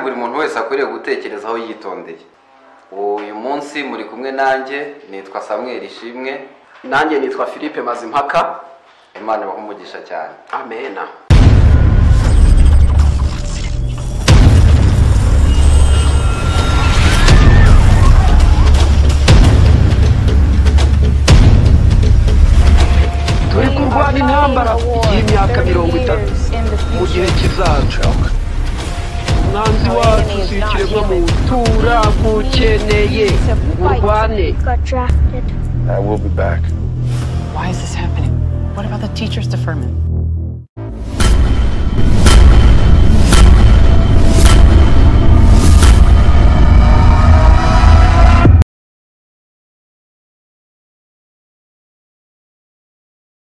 buri muntu wese akwiriye gutekerezaho yitondeye uyu munsi muri kumwe nanjye nitwa Samuel ishimwe nanjye nitwa philippe mazimpaka imana ibaha umugisha cyane amena turi kurwana intambara y'imyaka mirongo itatu mu gihe kizaca umwanzi wacu si ikiremwamuntu turagukeneye urwane attracted. I will be back. Why is this happening? What about the teacher's deferment?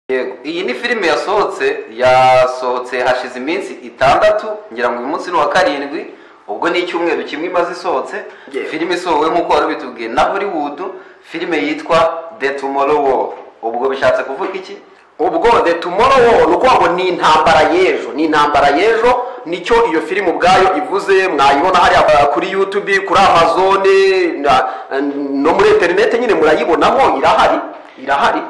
yego iyi ni filime yasohotse yasohotse hashize iminsi itandatu ngira ngo uyu munsi ni uwa karindwi ubwo ni icyumweru kimwe imaze isohotse Yego. filime isohowe nk'uko wari ubitubwiye na hollywood filime yitwa the tomorrow war ubwo bishatse kuvuga iki ubwo the tomorrow war ni ukuvuga ngo ni intambara y'ejo ni intambara y'ejo nicyo iyo filime ubwayo ivuze mwayibona hariya kuri youtube kuri amazon na- no muri interineti nyine murayibonaho irahari irahari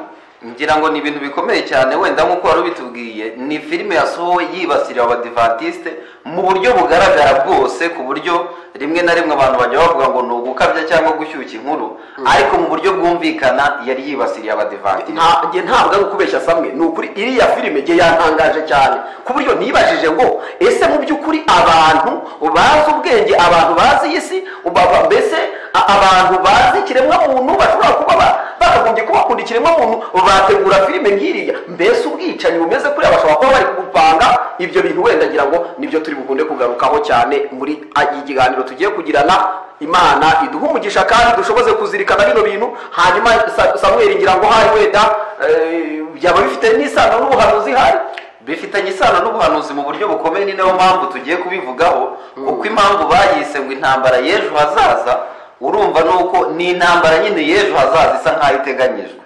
ngira ngo ni ibintu bikomeye cyane wenda nk'uko wari ubitubwiye ni filime yasohowe yibasiriye abadivantisite mu buryo bugaragara bwose ku buryo rimwe na rimwe abantu bajya bavuga ngo ni ugukabya cyangwa gushyushya inkuru ariko mu buryo bwumvikana yari yibasiriye abadivantisite nta njye ntabwo ari ukubeshya samwe ni ukuri iriya filime njye yantangaje cyane ku buryo nibajije ngo ese mu by'ukuri abantu bazi ubwenge abantu bazi iyi si ubaba- mbese a- abantu bazi ikiremwamuntu bashobora kuba ba- bakagombye kuba bakunda ikiremwamuntu bategura filime nk'iriya mbese ubwicanyi bumeze kuriya bashobora kuba bari gupanga ibyo bintu wenda ngira ngo nibyo turi bukunde kugarukaho cyane muri a- ikiganiro tugiye kugirana imana iduhe umugisha kandi dushoboze kuzirikana bino bintu hanyuma Sa- samweli ngira ngo hari wenda eh, byaba bifite n'isano n'ubuhanuzi hari bifitanye isano n'ubuhanuzi mu buryo bukomeye ni nayo mpamvu tugiye kubivugaho kuko impamvu bayise ngo intambara y'ejo hazaza urumva ni uko ni intambara nyine y'ejo hazaza isa nk'aho iteganyijwe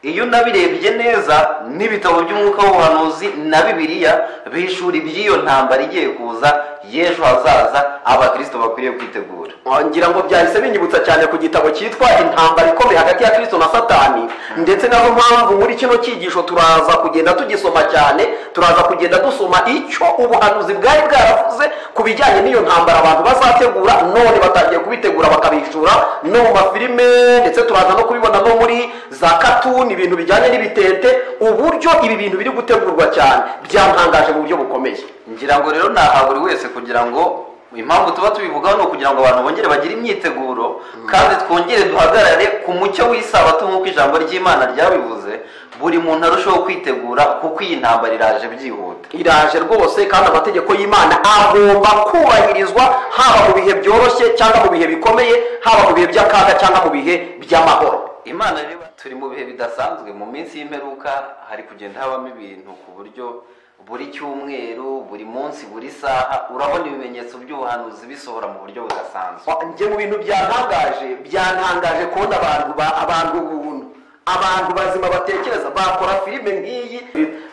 iyo unabirebye neza n'ibitabo by'umwuka w'ubuhanuzi na bibiliya bihishura iby'iyo ntambara igiye kuza y'ejo hazaza abakirisito bakwiriye kwitegura Ah, ngira ngo byahise binyibutsa cyane ku gitabo cyitwa intambara ikomeye hagati ya kristo na satani ndetse nazo mpamvu muri kino cyigisho turaza kugenda tugisoma cyane turaza kugenda dusoma icyo ubuhanuzi bwari bwaravuze ku bijyanye n'iyo ntambara abantu bazategura none batangiye kubitegura bakabishura no mu mafilime ndetse turaza no kubibona no muri za katuni ibintu bijyanye n'ibitente uburyo ibi bintu biri gutegurwa cyane byantangaje mu buryo bukomeye ngira ngo rero naha buri wese kugira ngo impamvu tuba tubivugaho ni ukugira ngo abantu bongere bagire imyiteguro kandi twongere duhagarare ku mucyo w'isabato nk'uko ijambo ry'imana ryabivuze buri muntu arushaho kwitegura kuko iyi ntambara iraje byihuta iraje rwose kandi amategeko y'imana agomba kubahirizwa haba mu bihe byoroshye cyangwa mu bihe bikomeye haba mu bihe by'akaga cyangwa mu bihe by'amahoro imana rero turi mu bihe bidasanzwe mu minsi y'imperuka hari kugenda habamo ibintu ku buryo buri cyumweru buri munsi buri saha urabona ibimenyetso by'ubuhanuzi bisohora mu buryo budasanzwe njye mu bintu byantangaje byantangaje kubona abantu ba abantu buntu abantu bazima batekereza bakora filime nk'iyi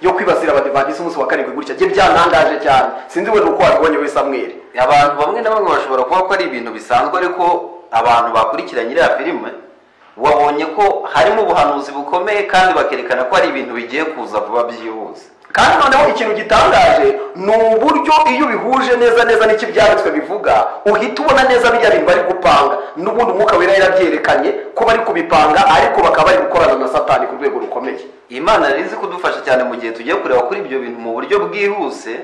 yo kwibasira abadivantisi umunsi wa karindwi gutya njye byantangaje cyane sinzi wenda uko wabibonye we samweli abantu bamwe na bamwe bashobora kuba ko ari ibintu bisanzwe ariko abantu bakurikiranye iriya filime wabonye ko harimo ubuhanuzi bukomeye kandi bakerekana ko ari ibintu bigiye kuza vuba byihuse kandi noneho ikintu gitangaje ni uburyo iyo ubihuje neza neza n'ikibyanditswe bivuga uhita ubona neza bijya bintu bari gupanga n'ubundi umwuka wera yarabyerekanye ko bari kubipanga ariko bakaba bari gukorana na satani ku rwego rukomeye imana rero izi kudufasha cyane mu gihe tugiye kureba kuri ibyo bintu mu buryo bwihuse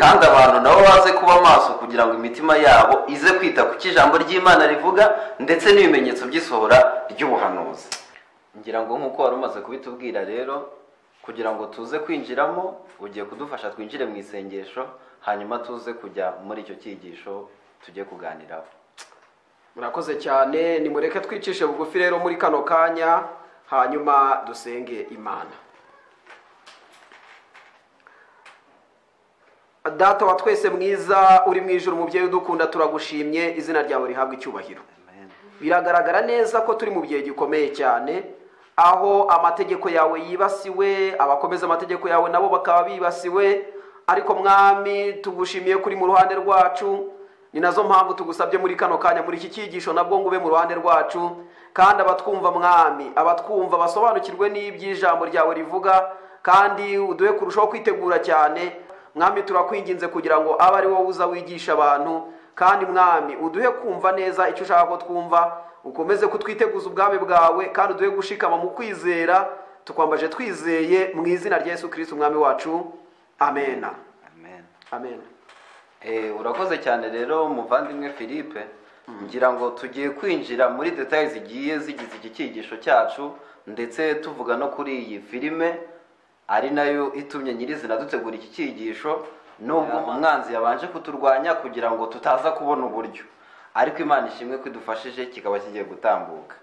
kandi abantu nabo baze kuba maso kugira ngo imitima yabo ize kwita ku cyo ijambo ry'imana rivuga ndetse n'ibimenyetso by'isohora ry'ubuhanuzi ngira ngo nk'uko wari umaze kubitubwira rero kugira ngo tuze kwinjiramo ugiye kudufasha twinjire mu isengesho hanyuma tuze kujya muri icyo cyigisho tujye kuganiraho murakoze cyane nimureke twicishe bugufi rero muri kano kanya hanyuma dusenge imana data wa twese mwiza uri mu ijoro umubyeyi udukunda turagushimye izina ryawe rihabwa icyubahiro biragaragara neza ko turi mu gihe gikomeye cyane aho amategeko yawe yibasiwe abakomeza amategeko yawe nabo bakaba bibasiwe ariko mwami tugushimiye kuri mu ruhande rwacu ni nazo mpamvu tugusabye muri kano kanya muri iki cyigisho nabwo ngo ube mu ruhande rwacu kandi abatwumva mwami abatwumva basobanukirwe n'iby'ijambo ryawe rivuga kandi uduhe kurushaho kwitegura cyane mwami turakwinginze kugira ngo abe ari wowe uza wigisha abantu kandi mwami uduhe kumva neza icyo ushaka ko twumva ukomeze kutwiteguza ubwami bwawe kandi uduhe gushikama mu kwizera tukwambaje twizeye mu izina rya yesu kirisiti umwami wacu amena amen amena Eh, urakoze cyane rero muvandimwe philippe ngira ngo tugiye kwinjira muri detaye zigiye zigize iki cyigisho cyacu ndetse tuvuga no kuri iyi filime ari nayo itumye nyirizina dutegura iki cyigisho nubwo umwanzi yabanje kuturwanya kugira ngo tutaza kubona uburyo ariko imana ishimwe ko idufashije kikaba kigiye gutambuka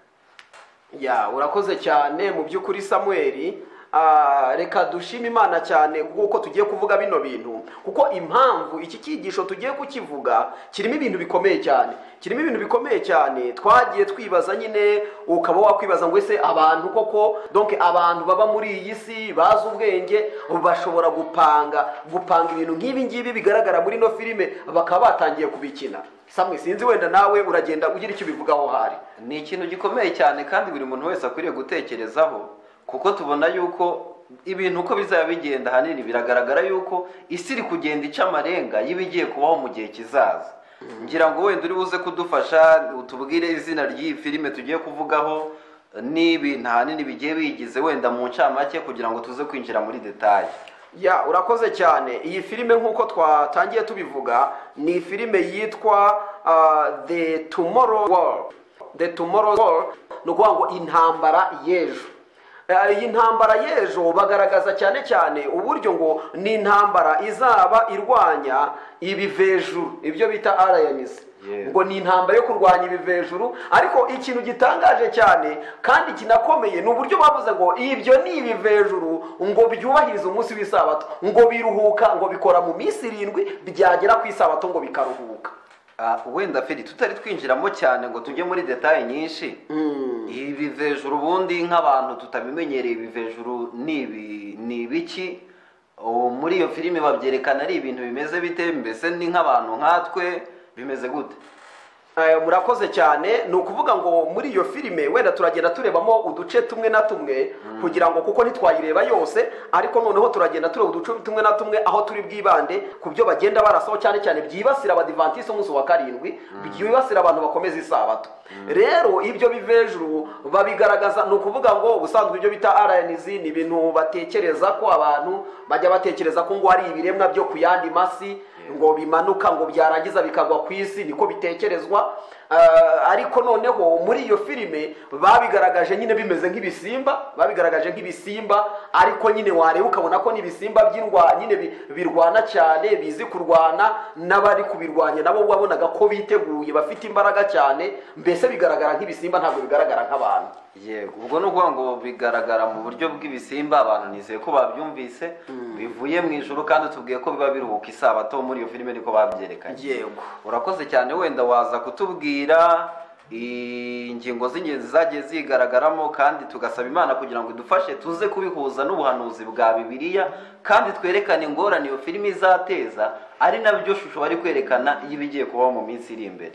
ya urakoze cyane mu by'ukuri samuel Ah, reka dushime imana cyane kuko tugiye kuvuga bino bintu kuko impamvu iki cyigisho tugiye kukivuga kirimo ibintu bikomeye cyane kirimo ibintu bikomeye cyane twagiye twibaza nyine ukaba wakwibaza ngo ese abantu koko donc abantu baba muri iyi si bazi ubwenge bashobora gupanga gupanga ibintu nk'ibi ngibi bigaragara muri ino filime bakaba batangiye kubikina samwe sinzi wenda nawe uragenda ugira icyo ubivugaho hari ni ikintu gikomeye cyane kandi buri muntu wese akwiriye gutekerezaho kuko tubona yuko ibintu uko bizaba bigenda ahanini biragaragara yuko isi iri kugenda ica amarenga y'ibigiye kubaho mu gihe kizaza ngira ngo wenda uri buze kudufasha utubwire izina ry'iyi filime tugiye kuvugaho n'ibintu ahanini bigiye biyigize wenda mu ncamake kugira ngo tuze kwinjira muri detaye ya urakoze cyane iyi filime nk'uko twatangiye tubivuga ni filime yitwa ah, the tomorrow world the tomorrow world ni ukuvuga ngo intambara y'ejo Eh, iyi ntambara y'ejo bagaragaza cyane cyane uburyo ngo ni intambara izaba irwanya ibivejuru ibyo bita rms Yes. ubwo ni intambara yo kurwanya ibivejuru ariko ikintu gitangaje cyane kandi kinakomeye ni uburyo bavuze ngo ibyo ni ibivejuru ngo byubahirize umunsi w'isabato ngo biruhuka ngo bikora mu minsi irindwi byagera ku isabato ngo bikaruhuka Ah, wenda feri tutari twinjiramo cyane ngo tujye muri detaye nyinshi ibi bivejuru ubundi nk'abantu tutabimenyereye ibivejuru ni ibi- ni ibiki Ubu muri iyo filime babyerekana ari ibintu bimeze bite mbese ni nk'abantu nkatwe bimeze gute Eh, murakoze cyane ni ukuvuga ngo muri iyo filime wenda turagenda turebamo uduce tumwe na tumwe kugira ngo kuko ntitwayireba yose ariko noneho turagenda tureba uduce tumwe na tumwe aho turi bwibande ku byo bagenda barasaho cyane cyane byibasira abadivantisite umunsi wa karindwi byibasira abantu bakomeza isabato rero ibyo bive hejuru babigaragaza ni ukuvuga ngo ubusanzwe ibyo bita rnz ni ibintu batekereza ko abantu bajya batekereza ko ngo ari ibiremwa byo ku yandi masi ngo bimanuka ngo byarangiza bikagwa ku isi niko bitekerezwa Ah, ariko noneho muri iyo filime babigaragaje nyine bimeze nk'ibisimba babigaragaje nk'ibisimba ariko nyine wareba ukabona ko n'ibisimba by'indwa nyine bi- birwana cyane bizi kurwana n'abari kubirwanya nabo wabonaga ko biteguye bafite imbaraga cyane mbese bigaragara nk'ibisimba ntabwo bigaragara nk'abantu yego ubwo ni ukuvuga ngo bigaragara mu buryo bw'ibisimba abantu nizeye ko babyumvise bivuye mu ijoro kandi tubwiye ko biba biruhuka isabato muri iyo filime niko babyerekanye yego urakoze cyane wenda waza kutubwira ingingo z'ingenzi zagiye zigaragaramo kandi tugasaba imana kugira ngo idufashe tuze kubihuza n'ubuhanuzi bwa bibiliya kandi twerekane ingorane iyo filime izateza ari nabyo shusho bari kwerekana y'ibigiye kubaho mu minsi iri imbere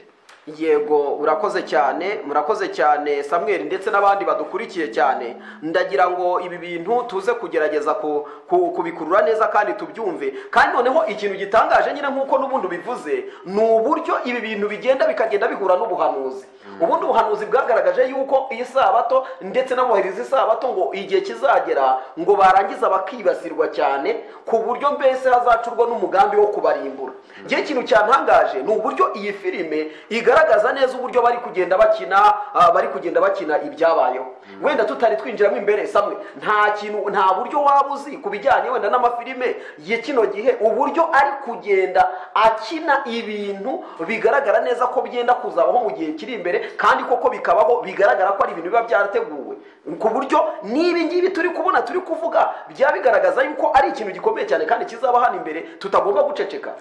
yego urakoze cyane murakoze cyane samweri ndetse n'abandi badukurikiye cyane ndagira ngo ibi bintu tuze kugerageza ku- ku- kubikurura neza kandi tubyumve kandi noneho ikintu gitangaje nyine nk'uko n'ubundi ubivuze ni uburyo ibi bintu bigenda bikagenda bihura n'ubuhanuzi ubundi ubuhanuzi bwagaragaje yuko iyi sabato ndetse n'abubahiriza isabato ngo igihe kizagera ngo barangiza bakibasirwa cyane ku buryo mbese hazacurwa n'umugambi wo kubarimbura njye ikintu cyantangaje ni uburyo iyi filime igaragaza neza uburyo bari kugenda bakina ah, bari kugenda bakina ibyabayeho wenda tutari twinjiramo imbere samwe nta kintu nta buryo waba uzi ku bijyanye wenda n'amafilime ya kino gihe uburyo ari kugenda akina ibintu bigaragara neza ko byenda kuzabaho mu gihe kiri imbere kandi koko bikabaho bigaragara ko ari ibintu biba byarateguwe ku buryo n'ibi ngibi turi kubona turi kuvuga byaba bigaragaza yuko ari ikintu gikomeye cyane kandi kizaba hano imbere tutagomba guceceka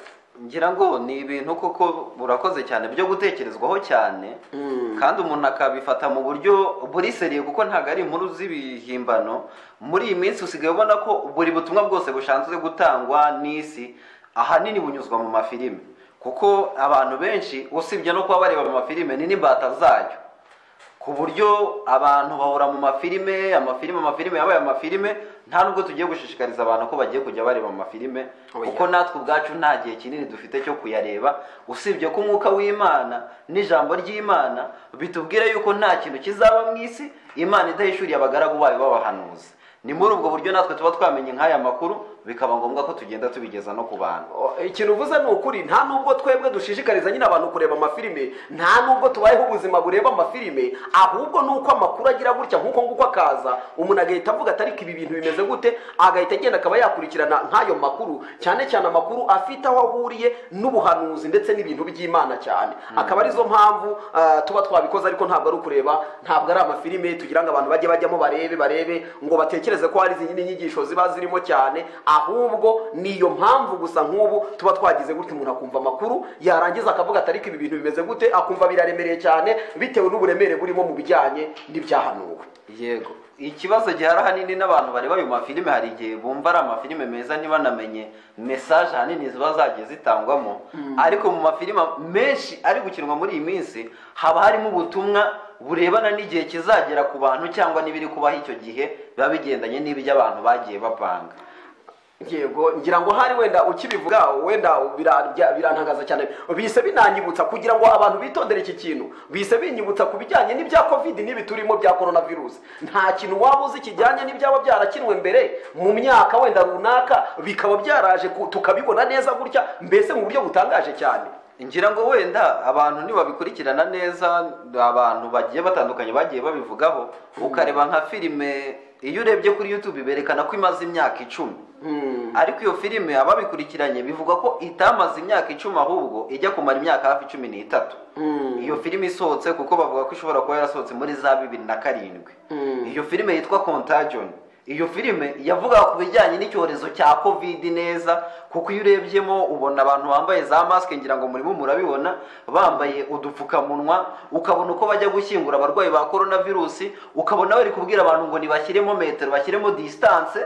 ngira ngo ni ibintu koko burakoze cyane byo gutekerezwaho cyane kandi umuntu akabifata mu buryo buriseriye kuko ntabwo ari inkuru z'ibihimbano muri iyi minsi usigaye ubona ko buri butumwa bwose bushanzwe gutangwa n'isi ahanini bunyuzwa mu mafilime kuko abantu benshi usibye no kuba bareba mu mafilime ni n'imbata zayo ku buryo abantu bahora mu mafilime amafilime amafilime yabaye amafilime nta nubwo tugiye gushishikariza abantu ko bagiye kujya bareba amafilime Oya. kuko natwe ubwacu nta gihe kinini dufite cyo kuyareba usibye ko umwuka w'imana n'ijambo ry'imana bitubwira yuko nta kintu kizaba mu isi imana idahishuriye abagaragu bayo b'abahanuzi ni muri ubwo buryo natwe tuba twamenye nk'aya makuru bikaba ngombwa ko tugenda tubigeza no ku bantu O, ikintu uvuze ni ukuri nta nubwo twebwe dushishikariza nyine abantu kureba amafilime nta nubwo tubayeho ubuzima bureba amafilime ahubwo ni uko amakuru agira gutya nk'uko nguko akaza umuntu agahita avuga ati ariko ibi bintu bimeze gute agahita agenda akaba yakurikirana nk'ayo makuru cyane cyane amakuru afite aho ahuriye n'ubuhanuzi ndetse n'ibintu by'imana cyane akaba arizo mpamvu ah, tuba twabikoze ariko ntabwo ari ukureba ntabwo ari amafilime tugira ngo abantu bajye bajyamo barebe barebe ngo batekereze ko hari izindi nyigisho ziba zirimo cyane ahubwo ni iyo mpamvu gusa nk'ubu tuba twagize gutya umuntu akumva amakuru yarangiza akavuga ati ariko ibi bintu bimeze gute akumva biraremereye cyane bitewe n'uburemere burimo mu bijyanye n'ibyahanuwe yego ikibazo gihari ahanini n'abantu bareba ayo mafilime hari igihe bumva ari amafilime meza ntibanamenye mesaje ahanini ziba zagiye zitangwamo ariko mu mafilime menshi ari gukinwa muri iyi minsi haba harimo ubutumwa burebana n'igihe kizagera ku bantu cyangwa n'ibiri kubaho icyo gihe biba bigendanye n'ibyo abantu bagiye bapanga yego ngira ngo hari wenda ukibivuga wenda bira- bya- birantangaza cyane bise binanyibutsa kugira ngo abantu bitondere iki kintu bise binyibutsa ku bijyanye n'ibya covid n'ibi turimo bya korona virusi nta kintu waba uzi kijyanye n'ibyaba byarakinwe mbere mu myaka wenda runaka bikaba byaraje ku- tukabibona neza gutya mbese mu buryo butangaje cyane ngira ngo wenda abantu nibabikurikirana neza abantu bagiye batandukanye bagiye babivugaho ukareba nka filime iyo urebye kuri youtube berekana ko imaze imyaka icumi ariko iyo filime ababikurikiranye bivuga ko itamaze imyaka icumi ahubwo ijya kumara imyaka hafi cumi n'itatu iyo filime isohotse kuko bavuga ko ishobora kuba yarasohotse muri za bibiri na karindwi iyo filime yitwa contagion iyo filime yavuga ku bijyanye n'icyorezo cya covid neza kuko iyo urebyemo ubona abantu bambaye za masike ngira ngo murimo murabibona bambaye udupfukamunwa ukabona uko bajya gushyingura abarwayi ba korona virusi ukabona bari kubwira abantu ngo ntibashyiremo metero bashyiremo disitanse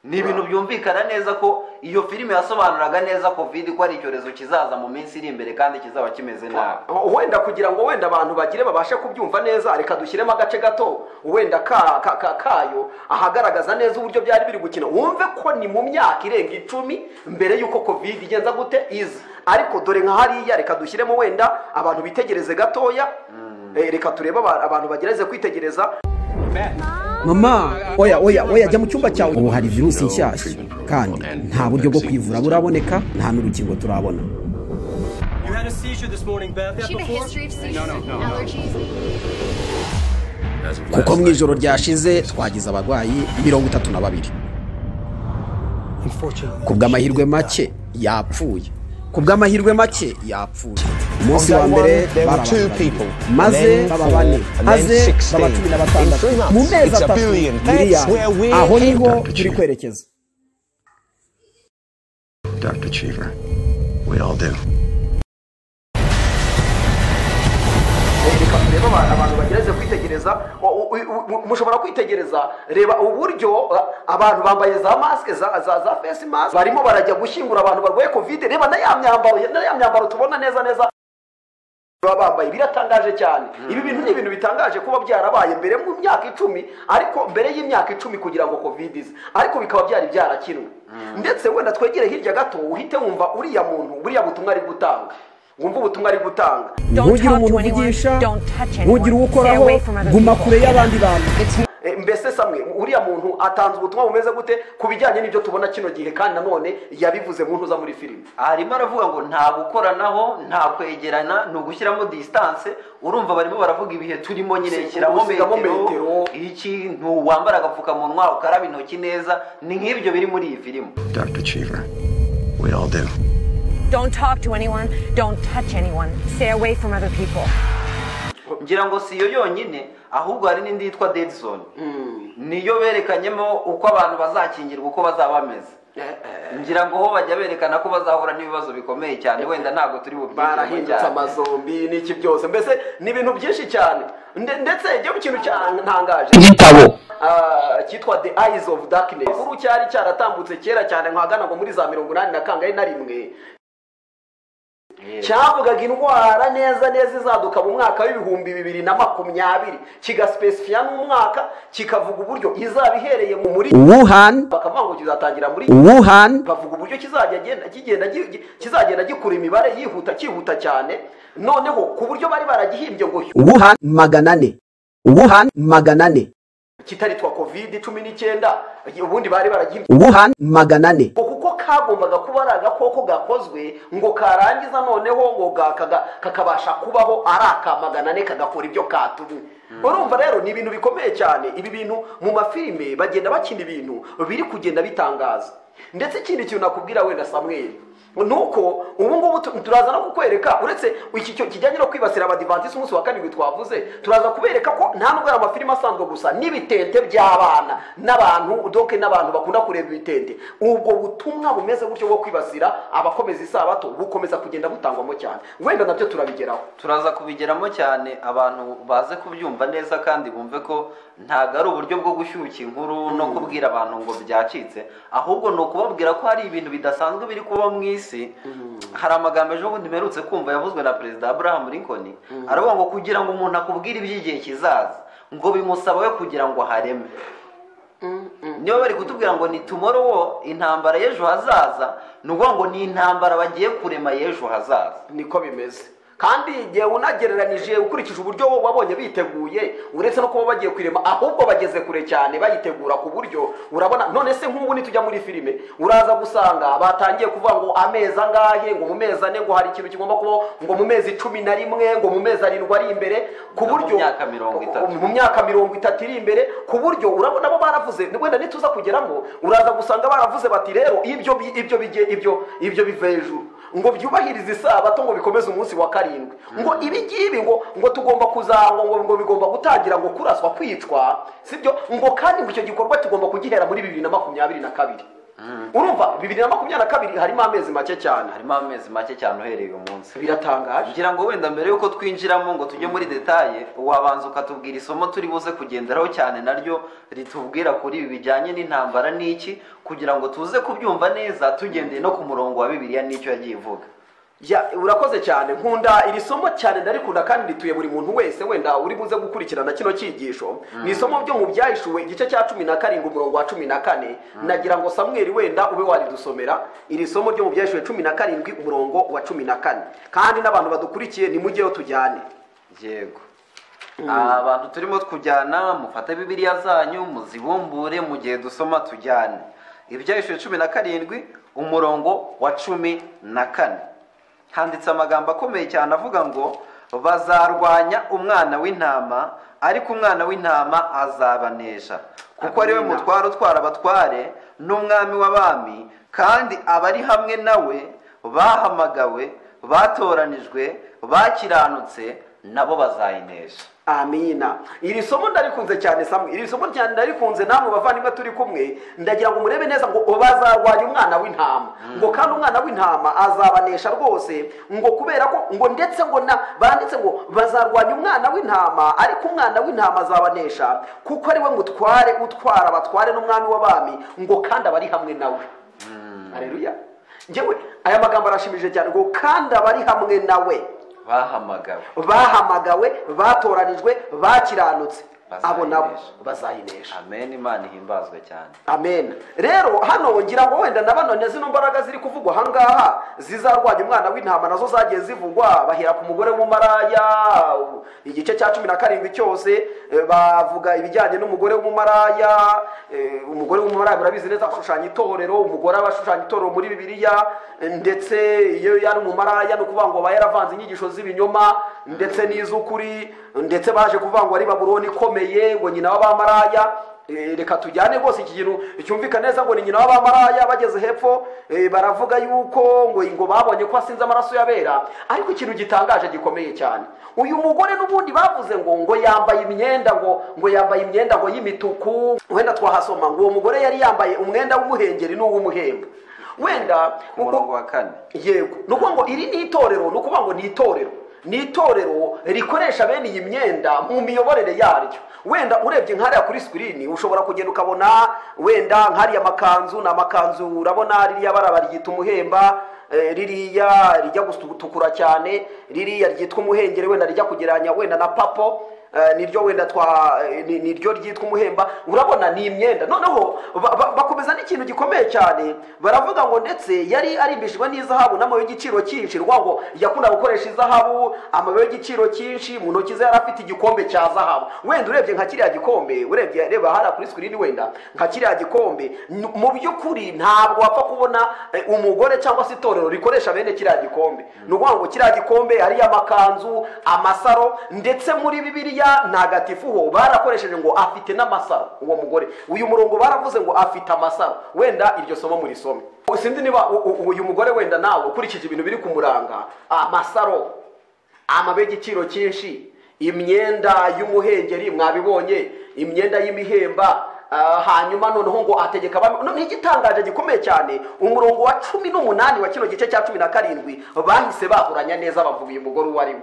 ni ibintu byumvikana neza ko iyo filime yasobanuraga neza covid ko ari icyorezo kizaza mu minsi iri imbere kandi kizaba kimeze nabi wenda kugira ngo wenda abantu bagire babashe kubyumva neza reka dushyiremo agace gato wenda ka, ka, ka, kayo ahagaragaza neza uburyo byari biri gukina wumve ko ni mu myaka irenga icumi mbere y'uko covid igenza gute iza ariko dore nka hariya reka dushyiremo wenda abantu bitegereze gatoya eh, reka turebe aba- abantu bagereze kwitegereza mama oya oya oya jya mu cyumba cyawe ubu hari virusi nshyashya kandi nta buryo bwo kwivura buraboneka nta n'urukingo turabona You had a seizure this morning, Beth. That She had a before? history of seizures and allergies. kuko mu ijoro ryashize twagize abarwayi mirongo itatu na babiri ku bw'amahirwe make yapfuye ku bw'amahirwe make yapfuye umunsi wa mbere bari abantu babiri. maze baba bane maze baba cumi na batandatu mu mezi atatu miliyari aho niho turi kwerekeza Dr. Cheever. We all do. Eh, reka turebe aba- abantu bagereze kwitegereza O- u- u- u- mushobora kwitegereza reba uburyo a- abantu bambaye za masike za za za face mask barimo barajya gushyingura abantu barwaye covid reba na ya myambaro na ya myambaro tubona neza neza baba bambaye biratangaje cyane ibi bintu ni ibintu bitangaje kuba byarabaye mbere mu myaka icumi ariko mbere y'imyaka icumi kugira ngo covid ize ariko bikaba byari byarakinwe ndetse wenda twegere hirya gato uhite wumva uriya muntu buriya butumwa ari gutanga wumva ubutumwa ari gutanga ntugire umuntu uvugisha ntugire uwo ukoraho guma kure y'abandi bantu E, mbese samwe uriya muntu atanze ubutumwa bumeze gute ku bijyanye n'ibyo tubona kino gihe kandi nanone yabivuze mu ntuza muri filime harimo aravuga ngo nta gukoranaho nta kwegerana ni ugushyiramo disitanse urumva barimo baravuga ibihe turimo nyine shyiramo Usigamo metero metero. iki ntiwambara agapfukamunwa ukaraba intoki neza ni nk'ibyo biri muri iyi filime Dr. Cheever. We all do. Don't talk to anyone. Don't touch anyone. Stay away from other people. ngira ngo si iyo yonyine ahubwo hari n'indi yitwa dead zone niyo berekanyemo uko abantu bazakingirwa uko bazaba bameze ngira ngo ho bajya berekana ko bazahura n'ibibazo bikomeye cyane wenda ntabwo turi bubyigemo barahindutse cyane amazombi n'iki byose mbese ni ibintu byinshi cyane Nde- ndetse igihe ikintu cyantangaje igitabo Ah, cyitwa the eyes of darkness kuru cyari cyaratambutse kera cyane nk'ahagana ngo muri za mirongo inani na kangahe na rimwe cyavugaga indwara neza neza izaduka mu mwaka w'ibihumbi bibiri na makumyabiri kigasipesifiya n'umwaka kikavuga uburyo izaba ihereye mu muri wuhan bakavuga ngo kizatangira muri wuhan bavuga uburyo kizajya genda- kigenda gi- gi- kizagenda gikura imibare yihuta cyihuta cyane noneho ku buryo bari baragihimbye ngo wuhan magana ane wuhan magana ane kitaritwa covid cumi n'icyenda ubundi bari baragihimbye wuhan magana ane ngo kuko kagombaga kuba ari agakoko gakozwe ngo karangiza noneho ngo ga- kaga- kakabasha kubaho ari aka magana ane kagakora ibyo katumye urumva rero ni ibintu bikomeye cyane ibi bintu mu mafilime bagenda bakina ibintu biri kugenda bitangaza ndetse ikindi kintu nakubwira wenda samweri nuko ubu ngubu tu- turaza no kukwereka uretse iki cyo kijyanye no kwibasira abadivantisiti umunsi wa karindwi twavuze turaza kubereka ko nta nubwo ari amafilime asanzwe gusa n'ibitente by'abana n'abantu doke n'abantu bakunda kureba ibitente ubwo butumwa bumeze gutyo bwo kwibasira abakomeza isabato bukomeza kugenda butangwamo cyane wenda nabyo turabigeraho turaza kubigeramo cyane abantu baze kubyumva neza kandi bumve ko ntabwo ari uburyo bwo gushyushya inkuru no kubwira abantu ngo byacitse ahubwo ni ukubabwira ko hari ibintu bidasanzwe biri kuba mu isi hari amagambo ejo bundi mperutse kumva yavuzwe na perezida abraham lincoln aravuga ngo kugira ngo umuntu akubwire iby'igihe kizaza ngo bimusaba we kugira ngo hareme niba bari kutubwira ngo ni tumorowo intambara y'ejo hazaza ni ukuvuga ngo ni intambara bagiye kurema y'ejo hazaza niko bimeze kandi igihe unagereranije ukurikije uburyo bo wabonye biteguye uretse no kuba bagiye kwirema ahubwo bageze kure cyane bayitegura ku buryo urabona none se nk'ubu nitujya muri filime uraza gusanga batangiye kuvuga ngo amezi angahe ngo mu mezi ane ngo hari ikintu kigomba kubaho ngo mu mezi cumi na rimwe ngo mu mezi arindwi ari imbere ku No mu buryo myaka mirongo itatu. mu myaka mirongo itatu iri imbere ku buryo urabona bo baravuze wenda nituza kugeramo uraza gusanga baravuze bati rero ibyo bi- ibyo bijye ibyo ibyo bive hejuru ngo byubahirize isabato ngo bikomeze umunsi wa karindwi ngo ibi ngibi ngo ngo tugomba kuzangwa ngo ngo bigomba gutangira ngo kuraswa kwicwa sibyo ngo kandi ngo icyo gikorwa tugomba kugihera muri bibiri na makumyabiri na kabiri urumva bibiri na makumyabiri na kabiri harimo amezi make cyane harimo amezi make cyane uhereye uyu munsi biratangaje ngira ngo wenda mbere y'uko twinjiramo ngo tujye muri detaye wabanza ukatubwira isomo turi buze kugenderaho cyane naryo ritubwira kuri ibi bijyanye n'intambara n'iki kugira ngo tuze kubyumva neza tugendeye no ku murongo wa bibiliya n'icyo yagiye ivuga ya urakoze cyane nkunda iri somo cyane ndarikunda kandi rituye buri muntu wese wenda uri buze gukurikirana kino cyigisho ni isomo byo mu byahishuwe igice cya cumi na karindwi umurongo wa cumi na kane nagira ngo samweri wenda ube waridusomera iri somo ryo mu byahishuwe cumi na karindwi umurongo wa cumi na kane kandi n'abantu badukurikiye nimujyeyo tujyane yego abantu turimo kujyana mufate bibiliya zanyu muzibumbure mu gihe dusoma tujyane ibyahishije cumi na karindwi umurongo wa cumi na kane handitse amagambo akomeye cyane avuga ngo bazarwanya umwana w'intama ariko umwana w'intama azabanesha kuko ari we Amina. mutware utwara abatware n'umwami w'abami kandi abari hamwe nawe bahamagawe batoranijwe bakiranutse nabo bazayinesha amina iri somo ndarikunze cyane samwe iri somo cyane ndarikunze namwe bavandimwe turi kumwe ndagira ngo murebe neza ngo bazarwanya umwana w'intama ngo kandi umwana w'intama azabanesha rwose ngo kubera ko ngo ndetse ngo na banditse ngo bazarwanya umwana w'intama ariko umwana w'intama azabanesha kuko ari we mutware utwara abatware n'umwami w'abami ngo kandi abari hamwe nawe hareruya ngewe aya magambo arashimishije cyane ngo kandi abari hamwe nawe bahamagawe bahamagawe batoranijwe bakiranutse abo nabo bazayinesha amen imana ihimbazwe cyane amen rero hano ngira ngo wenda na banone zino mbaraga ziri kuvugwa ahangaha zizarwanya umwana w'intama nazo zagiye zivugwa bahera ku mugore w'umumaraya igice cya cumi na karindwi cyose eh, bavuga ibijyanye n'umugore w'umumaraya eh, umugore w'umumaraya murabizi neza ashushanya itorero umugore aba ashushanya itorero muri bibiliya eh, ndetse iyo yari umumaraya ni ukuvuga ngo aba yaravanze inyigisho z'ibinyoma ndetse n'iz'ukuri ndetse baje kuvuga ngo ari baburoni ikomeye ngo nyina w'abamaraya Eh, reka tujyane rwose iki kintu cyumvika neza ngo ni nyina w'abamaraya bageze hepfo eh, baravuga yuko ngo ngo babonye ko asinze amaraso y'abera ariko ikintu gitangaje gikomeye cyane uyu mugore n'ubundi bavuze ngo ngo yambaye imyenda ngo ngo yambaye imyenda ngo y'imituku wenda twahasoma ngo uwo mugore yari yambaye umwenda w'umuhengeri n'uw'umuhemba wenda ku murongo wa kane yego ni ukuvuga ngo iri ni itorero ni ukuvuga ngo ni itorero ni itorero rikoresha bene iyi myenda mu miyoborere yaryo wenda urebye nk'ariya kuri sikirini ushobora kugenda ukabona wenda nk'ariya makanzu ni amakanzu urabona ririya bara baryita umuhemba eh, ririya rijya gutukura cyane ririya ryitwa umuhengeri wenda rijya kugereranya wenda na papo eh, niryo wenda twa eh, ni- niryo ryitwa umuhemba urabona ni imyenda noneho ba- ba- bakomeza n'ikintu gikomeye cyane baravuga ngo ndetse yari arimbishijwe n'izahabu n'amabuye y'igiciro cyinshi rwango yakundaga gukoresha izahabu amabuye y'igiciro cyinshi mu ntoki ze yari afite igikombe cya zahabu wenda urebye nka kiriya gikombe urebye reba hariya kuri sikirini wenda nka kiriya gikombe n- mu by'ukuri ntabwo wapfa kubona eh, umugore cyangwa se itorero rikoresha bene kiriya gikombe ni ukuvuga ngo kiriya gikombe ariyo amakanzu amasaro ndetse muri bibiliya ntagatifuho barakoresheje ngo afite n'amasaro uwo mugore uyu murongo baravuze ngo afite amasaro wenda iryo somo murisome sinzi niba u- u- uyu mugore wenda nawe ukurikije ibintu biri kumuranga amasaro amabuye y'igiciro cyinshi imyenda y'umuhengeri mwabibonye imyenda y'imihemba ah, hanyuma noneho ngo ategeka abami noneho igitangaje gikomeye cyane umurongo wa cumi n'umunani wa kino gice cya cumi na karindwi bahise bahuranya neza bavuga uyu mugore uwo ari we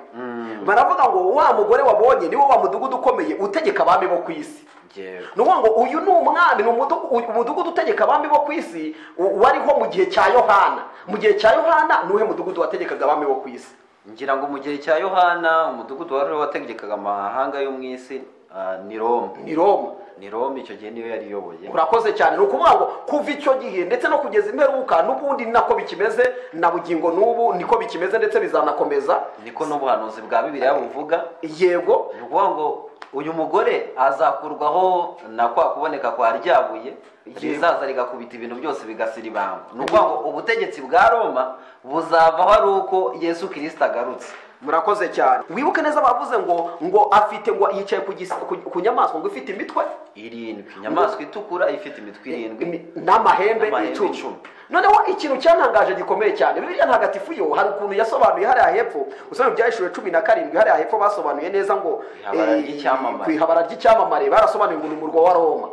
baravuga ngo wa mugore wabonye niwo wa mudugudu ukomeye utegeka abami bo ku isi Yewe. ni ukuvuga ngo uyu ni umwami ni umudu- u- umudugudu utegeka abami bo ku isi u- wariho mu gihe cya yohana mu gihe cya yohana ni uwuhe mudugudu wategekaga abami bo ku isi ngira ngo mu gihe cya yohana umudugudu wari wategekaga amahanga yo mu isi ah, ni roma ni roma ni roma icyo gihe niyo yari iyoboye urakoze cyane ni ukuvuga ngo kuva icyo gihe ndetse no kugeza imperuka n'ubundi ni nako bikimeze na bugingo n'ubu niko bikimeze ndetse bizanakomeza niko n'ubuhanuzi bwa bibiliya buvuga yego ni ukuvuga ngo uyu mugore azakurwaho na kwa kuboneka kwa ryabuye rizaza rigakubita ibintu byose bigasira ibanga ni ukuvuga ngo ubutegetsi bwa roma buzavaho ari uko yesu kirisita agarutse murakoze cyane wibuke neza bavuze ngo ngo afite ngo yicaye ku, gis- ku, ku nyamaswa ngo ifite imitwe irindwi inyamaswa itukura ifite imitwe irindwi imi- n'amahembe N'amahembe icumi icumi. noneho ikintu cyantangaje gikomeye cyane biriya ntagatifu yo hari ukuntu yasobanuye hariya hepfo usanga ibyahishuriwe cumi na karindwi hariya hepfo basobanuye neza ngo Ihabara eh, ry'icyamamare. ku ihabara ry'icyamamare barasobanuye ngo ni umurwa wa roma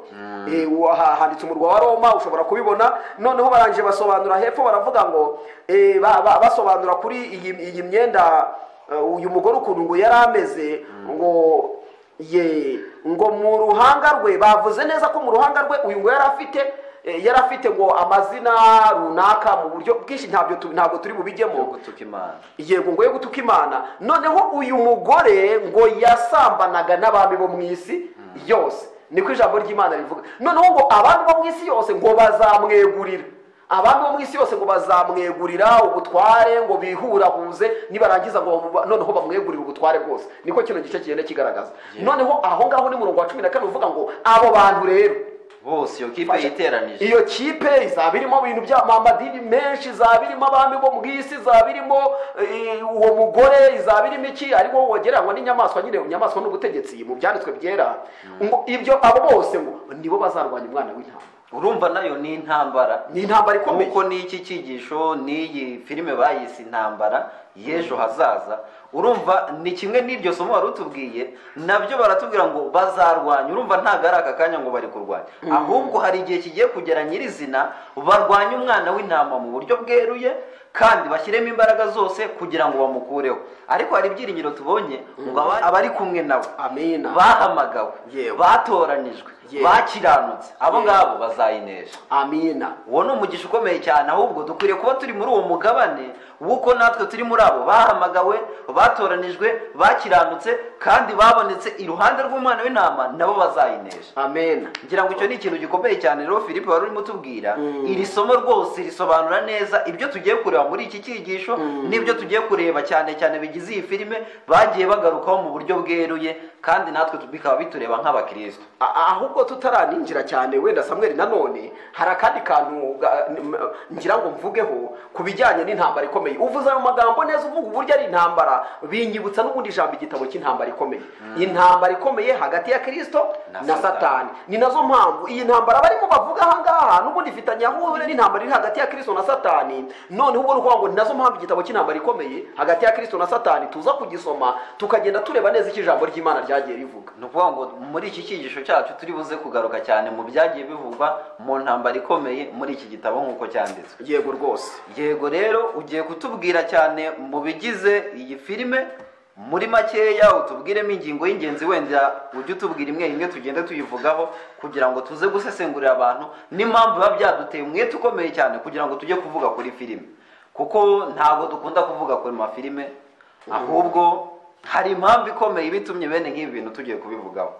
Eh, wa- ha- handitse umurwa wa roma ushobora kubibona noneho barangije basobanura hepfo baravuga ngo eh, ba- ba- basobanura kuri iyi iyi myenda eh, uyu mugore ukuntu ngo yari ameze ngo ye ngo mu ruhanga rwe bavuze neza ko mu ruhanga rwe uyu ngo yari afite eh, yari afite ngo amazina runaka mu buryo bwinshi ntabyo tu- ntabwo turi yo bubijyemo gutuka imana yego ngo yo gutuka imana noneho uyu mugore ngo yasambanaga n'abami bo mu isi yose niko ijambo ry'imana rivuga noneho ngo abami bo mu isi yose ngo bazamwegurira abami bo mu isi yose ngo bazamwegurira ubutware ngo bihurahuze nibarangiza ngo bamu- noneho bamwegurire ubutware bwose niko kino gice kigenda kigaragaza noneho aho ngaho ni murongo wa cumi na kane uvuga ngo abo bantu rero bose iyo kipe yiteranije iyo kipe izaba irimo ibintu by'amadini menshi izaba irimo abami bo mu isi izaba irimo eh, uwo mugore izaba irimo iki ariko wowe wogereranywa n'inyamaswa nyine inyamaswa n'ubutegetsi mu byanditswe byera ngo ibyo abo bose ngo nibo bazarwanya umwana w'intama urumva nayo ni intambara ni intambara ikomeye kuko n'iki cyigisho n'iyi filime bayise intambara y'ejo hazaza urumva ni kimwe n'iryo somo wari utubwiye nabyo baratubwira ngo bazarwanya urumva ntabwo ari aka kanya ngo bari kurwanya ahubwo hari igihe kigiye kugera nyirizina barwanye umwana w'intama mu buryo bweruye kandi bashyiremo imbaraga zose kugira ngo bamukureho ariko hari ibyiringiro tubonye ngo aba- abari kumwe nawe amina bahamagawe Yewe. batoranijwe Yewe. bakiranutse abo Yewe. ngabo bazayinesha amina uwo ni umugisha ukomeye cyane ahubwo dukwiriye kuba turi muri uwo mugabane w'uko natwe turi muri abo bahamagawe batoranijwe bakiranutse kandi babonetse iruhande rw'umwana w'intama nabo bazayinesha amina ngira ngo icyo ni ikintu gikomeye cyane rero philippe wari urimo utubwira iri somo rwose risobanura neza ibyo tugiye kureba muri iki cyigisho n'ibyo tugiye kureba cyane cyane bigize iyi filime bagiye bagarukaho mu buryo bweruye kandi natwe tu- bikaba bitureba nk'abakristo A- a- ahubwo tutaraninjira cyane wenda samweri nanone hari akandi kantu ga- n- m- ngira ngo mvugeho ku bijyanye n'intambara ikomeye uvuze ayo magambo neza uvuga uburyo ari intambara binyibutsa n'ubundi ijambo igitabo cy'intambara ikomeye intambara ikomeye hagati ya kirisito Na na Satani. satani ni nazo mpamvu iyi ntambara barimo bavuga ahangaha n'ubundi ifitanye aho ihurira n'intambara iri hagati ya kirisito na satani noneho ubwo ruvuga ngo ni nazo mpamvu igitabo cy'intambara ikomeye hagati ya kirisito na satani tuza kugisoma tukagenda tureba neza icyo ijambo ry'imana ryagiye rivuga ni ukuvuga ngo muri iki cyigisho cyacu turi buze kugaruka cyane mu byagiye bivugwa mu ntambara ikomeye muri iki gitabo nk'uko cyanditswe yego rwose yego rero ugiye kutubwira cyane mu bigize iyi filime muri makeya utubwiremo ingingo y'ingenzi wenda ujye utubwira imwe imwe tugenda tuyivugaho kugira ngo tuze gusesengurira abantu n'impamvu biba byaduteye umwete ukomeye cyane kugira ngo tujye kuvuga kuri filime kuko ntabwo dukunda kuvuga kuri mafilime ahubwo hari impamvu ikomeye iba itumye bene nk'ibi bintu tugiye kubivugaho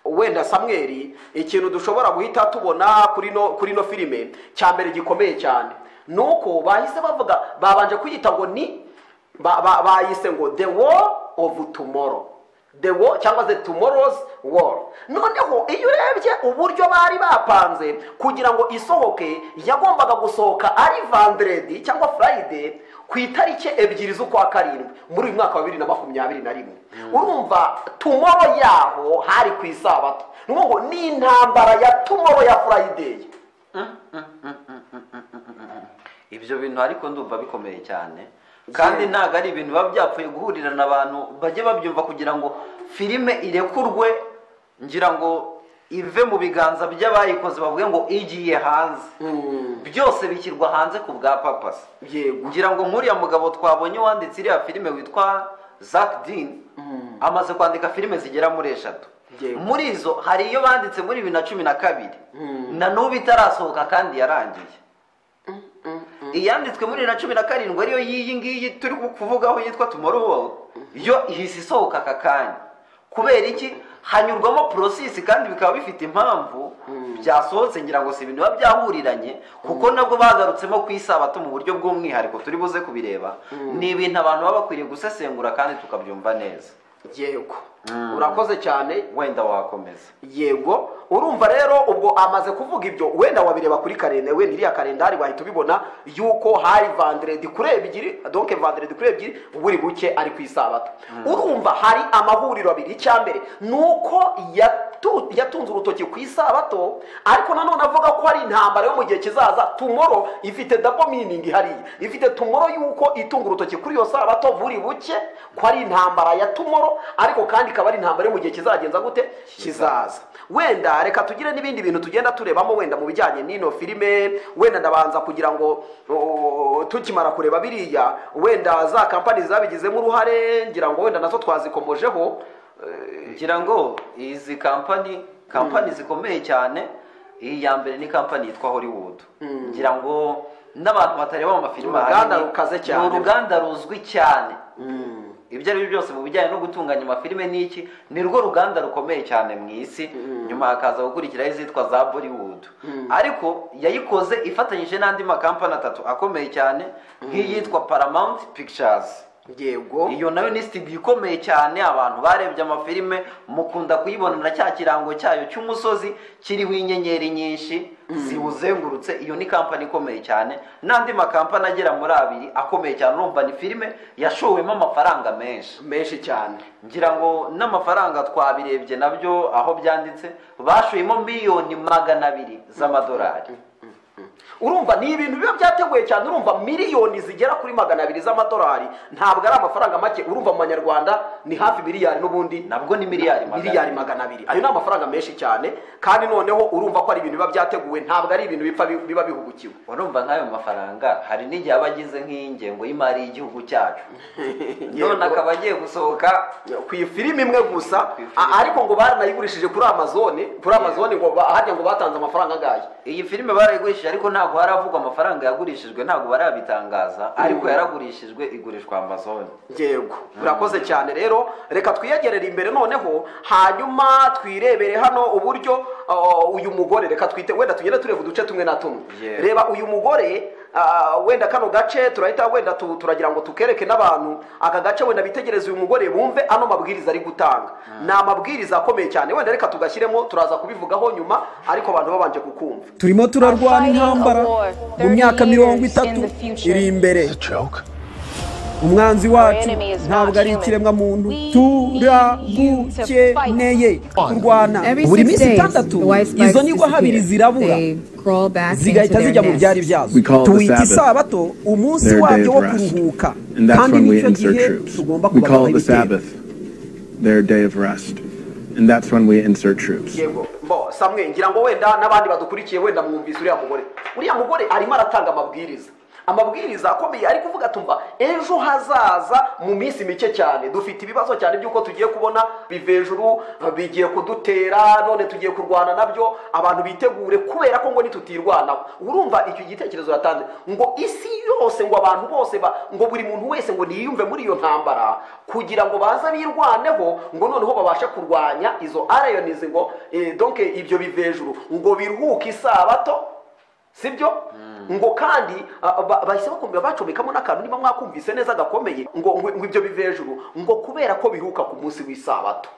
wenda samweri ikintu dushobora guhita tubona kuri no kuri no filime cya mbere gikomeye cyane ni uko bahise bavuga babanje kuyita ngo ni ba- ba- bayise ngo the war of tomorrow the war cyangwa se tomorrow's war noneho iyo urebye uburyo bari bapanze kugira ngo isohoke yagombaga gusohoka ari vanderedi cyangwa friday ku itariki ebyiri z'ukwa karindwi muri uyu mwaka wa bibiri na makumyabiri na rimwe urumva tumoro yaho hari ku isabato ni ukuvuga ngo ni intambara ya tumoro ya friday ibyo bintu ariko ndumva bikomeye cyane kandi ntabwo ari ibintu biba byapfuye guhurirana abantu bajye babyumva kugira ngo filime irekurwe ngira ngo ive mu biganza by'abayikoze bavuge ngo igiye hanze byose bishyirwa hanze ku bwa papasi Yego. ngira ngo nk'uriya mugabo twabonye wanditse iriya filime witwa Zack Dean amaze kwandika filime zigera muri eshatu Yego. muri izo hari iyo banditse muri bibiri na cumi na kabiri na n'ubu itarasohoka kandi yarangiye iyanditswe muri bibiri na cumi na karindwi ariyo y'iyi ngiyi turi kuvugaho yitwa tumorowo yo ihise isohoka aka kanya kubera iki hanyurwamo porosisi kandi bikaba bifite impamvu byasohotse ngira ngo si ibintu biba byahuriranye kuko nabwo bagarutsemo ku isabato mu buryo bw'umwihariko turi buze kubireba ni ibintu abantu baba bakwiriye gusesengura kandi tukabyumva neza yego urakoze cyane wenda wakomeza yego urumva rero ubwo amaze kuvuga ibyo wenda wabireba kuri karenda wenda iriya kalendari wahita ubibona yuko hari vanderedi kuri ebyiri donke vanderedi kuri ebyiri buri buke ari ku isabato urumva hari amahuriro abiri icyambere ni uko yatu- yatunze urutoki ku isabato ariko nanone avuga ko hari intambara yo mu gihe kizaza tumoro ifite dabo miningi hariya ifite tumoro yuko itunga urutoki kuri iyo sabato buri buke ko ari intambara ya tumoro ariko kandi ikaba ari intambara yo mu gihe kizagenza gute kizaza wenda reka tugire n'ibindi bintu tugenda turebamo wenda mu bijyanye n'ino filime wenda ndabanza kugira ngo o, tukimara kureba biriya wenda za kampani zabigizemo uruhare ngira ngo wenda nazo twazikomojeho ngira ngo izi kampani kampani zikomeye cyane iyi ya mbere ni kampani yitwa hollywood ngira ngo n'abantu batareba amafilime Uruganda ahanini, rukaze cyane. ni uruganda ruzwi cyane ibyo ari byo byose mu bijyanye no gutunganya amafilime n'iki ni rwo ruganda rukomeye cyane mu isi nyuma hakaza gukurikiraho izitwa za bollywood ariko yayikoze ifatanyije n'andi makampani atatu akomeye cyane nk'iyitwa paramount pictures yego iyo nayo ni studio ikomeye cyane abantu barebye amafilime mukunda kuyibona na cya kirango cyayo cy'umusozi kiriho inyenyeri nyinshi ziwuzengurutse iyo ni kampani ikomeye cyane n'andi makampani agera muri abiri akomeye cyane urumva ni filime yashowemo amafaranga menshi menshi cyane ngira ngo n'amafaranga twabirebye nabyo aho byanditse bashoyemo miliyoni magana abiri z'amadolari urumva ni ibintu biba byateguwe cyane urumva miliyoni zigera kuri magana abiri z'amadolari ntabwo ari amafaranga make urumva mu banyarwanda ni hafi miliyari n'ubundi nabwo ni miliyari magana abiri. miliyari magana abiri ayo ni amafaranga menshi cyane kandi noneho urumva ko ari ibintu biba byateguwe ntabwo ari ibintu bipfa bi- biba bihugukiwe urumva nk'ayo mafaranga hari n'igihe aba agize nk'ingengo y'imari y'igihugu cyacu none Yego. akaba agiye gusohoka ku ifilimi imwe gusa Ku ifilimi. a- ariko ngo baranayigurishije kuri amazone kuri amazone ngo ba- harya ngo batanze amafaranga angahe iyi filime barayigurishije ariko ntabwo haravugwa amafaranga yagurishijwe ntabwo barabitangaza ariko yaragurishijwe igurishwa amazon yego urakoze cyane rero reka twiyegerere imbere noneho hanyuma twirebere hano uburyo uh, uyu mugore reka twite wenda tugenda tureba uduce tumwe na tumwe Yego. reba uyu mugore uh, wenda kano gace turahita wenda tu, turagira ngo tukereke n'abantu aka gace wenda bitegereze uyu mugore bumve ano mabwiriza ari gutanga ni amabwiriza akomeye cyane wenda reka tugashyiremo turaza kubivugaho nyuma ariko abantu babanje kukumva turimo turarwana intambara mu myaka mirongo itatu iri imbere It's a joke. umwanzi wacu ntabwo ari ikiremwamuntu turagukeneye kurwana buri minsi itandatu izo nigwa habiri zirabura zigahita zijya mu byari byazo We call it the tuwita Sabbath. isabato umunsi Their day wabyo of wo rest. kuruhuka And that's kandi when we nicyo insert gihe troops. tugomba We call kubabaho it the ibitero Sabbath, their day of rest. And that's when we insert troops. yego bo samwe ngira ngo wenda n'abandi badukurikiye wenda mwumvise uriya mugore uriya mugore arimo aratanga amabwiriza amabwiriza akomeye ari kuvuga tumva ejo hazaza mu minsi mike cyane dufite ibibazo cyane by'uko tugiye kubona biva hejuru bigiye kudutera none tugiye kurwana nabyo abantu bitegure kubera ko ngo nitutirwanaho urumva icyo gitekerezo yatanze ngo isi yose ngo abantu bose ba- ngo buri muntu wese ngo niyumve muri iyo ntambara kugira ngo baze birwaneho ngo noneho babashe kurwanya izo arayonizi ngo eh, donc ibyo biva hejuru ngo biruhuke isabato sibyo ngo kandi ah, ba- bahise bakumva bacomekamo n'akantu niba mwakumvise neza gakomeye ngo ngo ngo ibyo bive hejuru ngo kubera ko biruka ku munsi w'isabato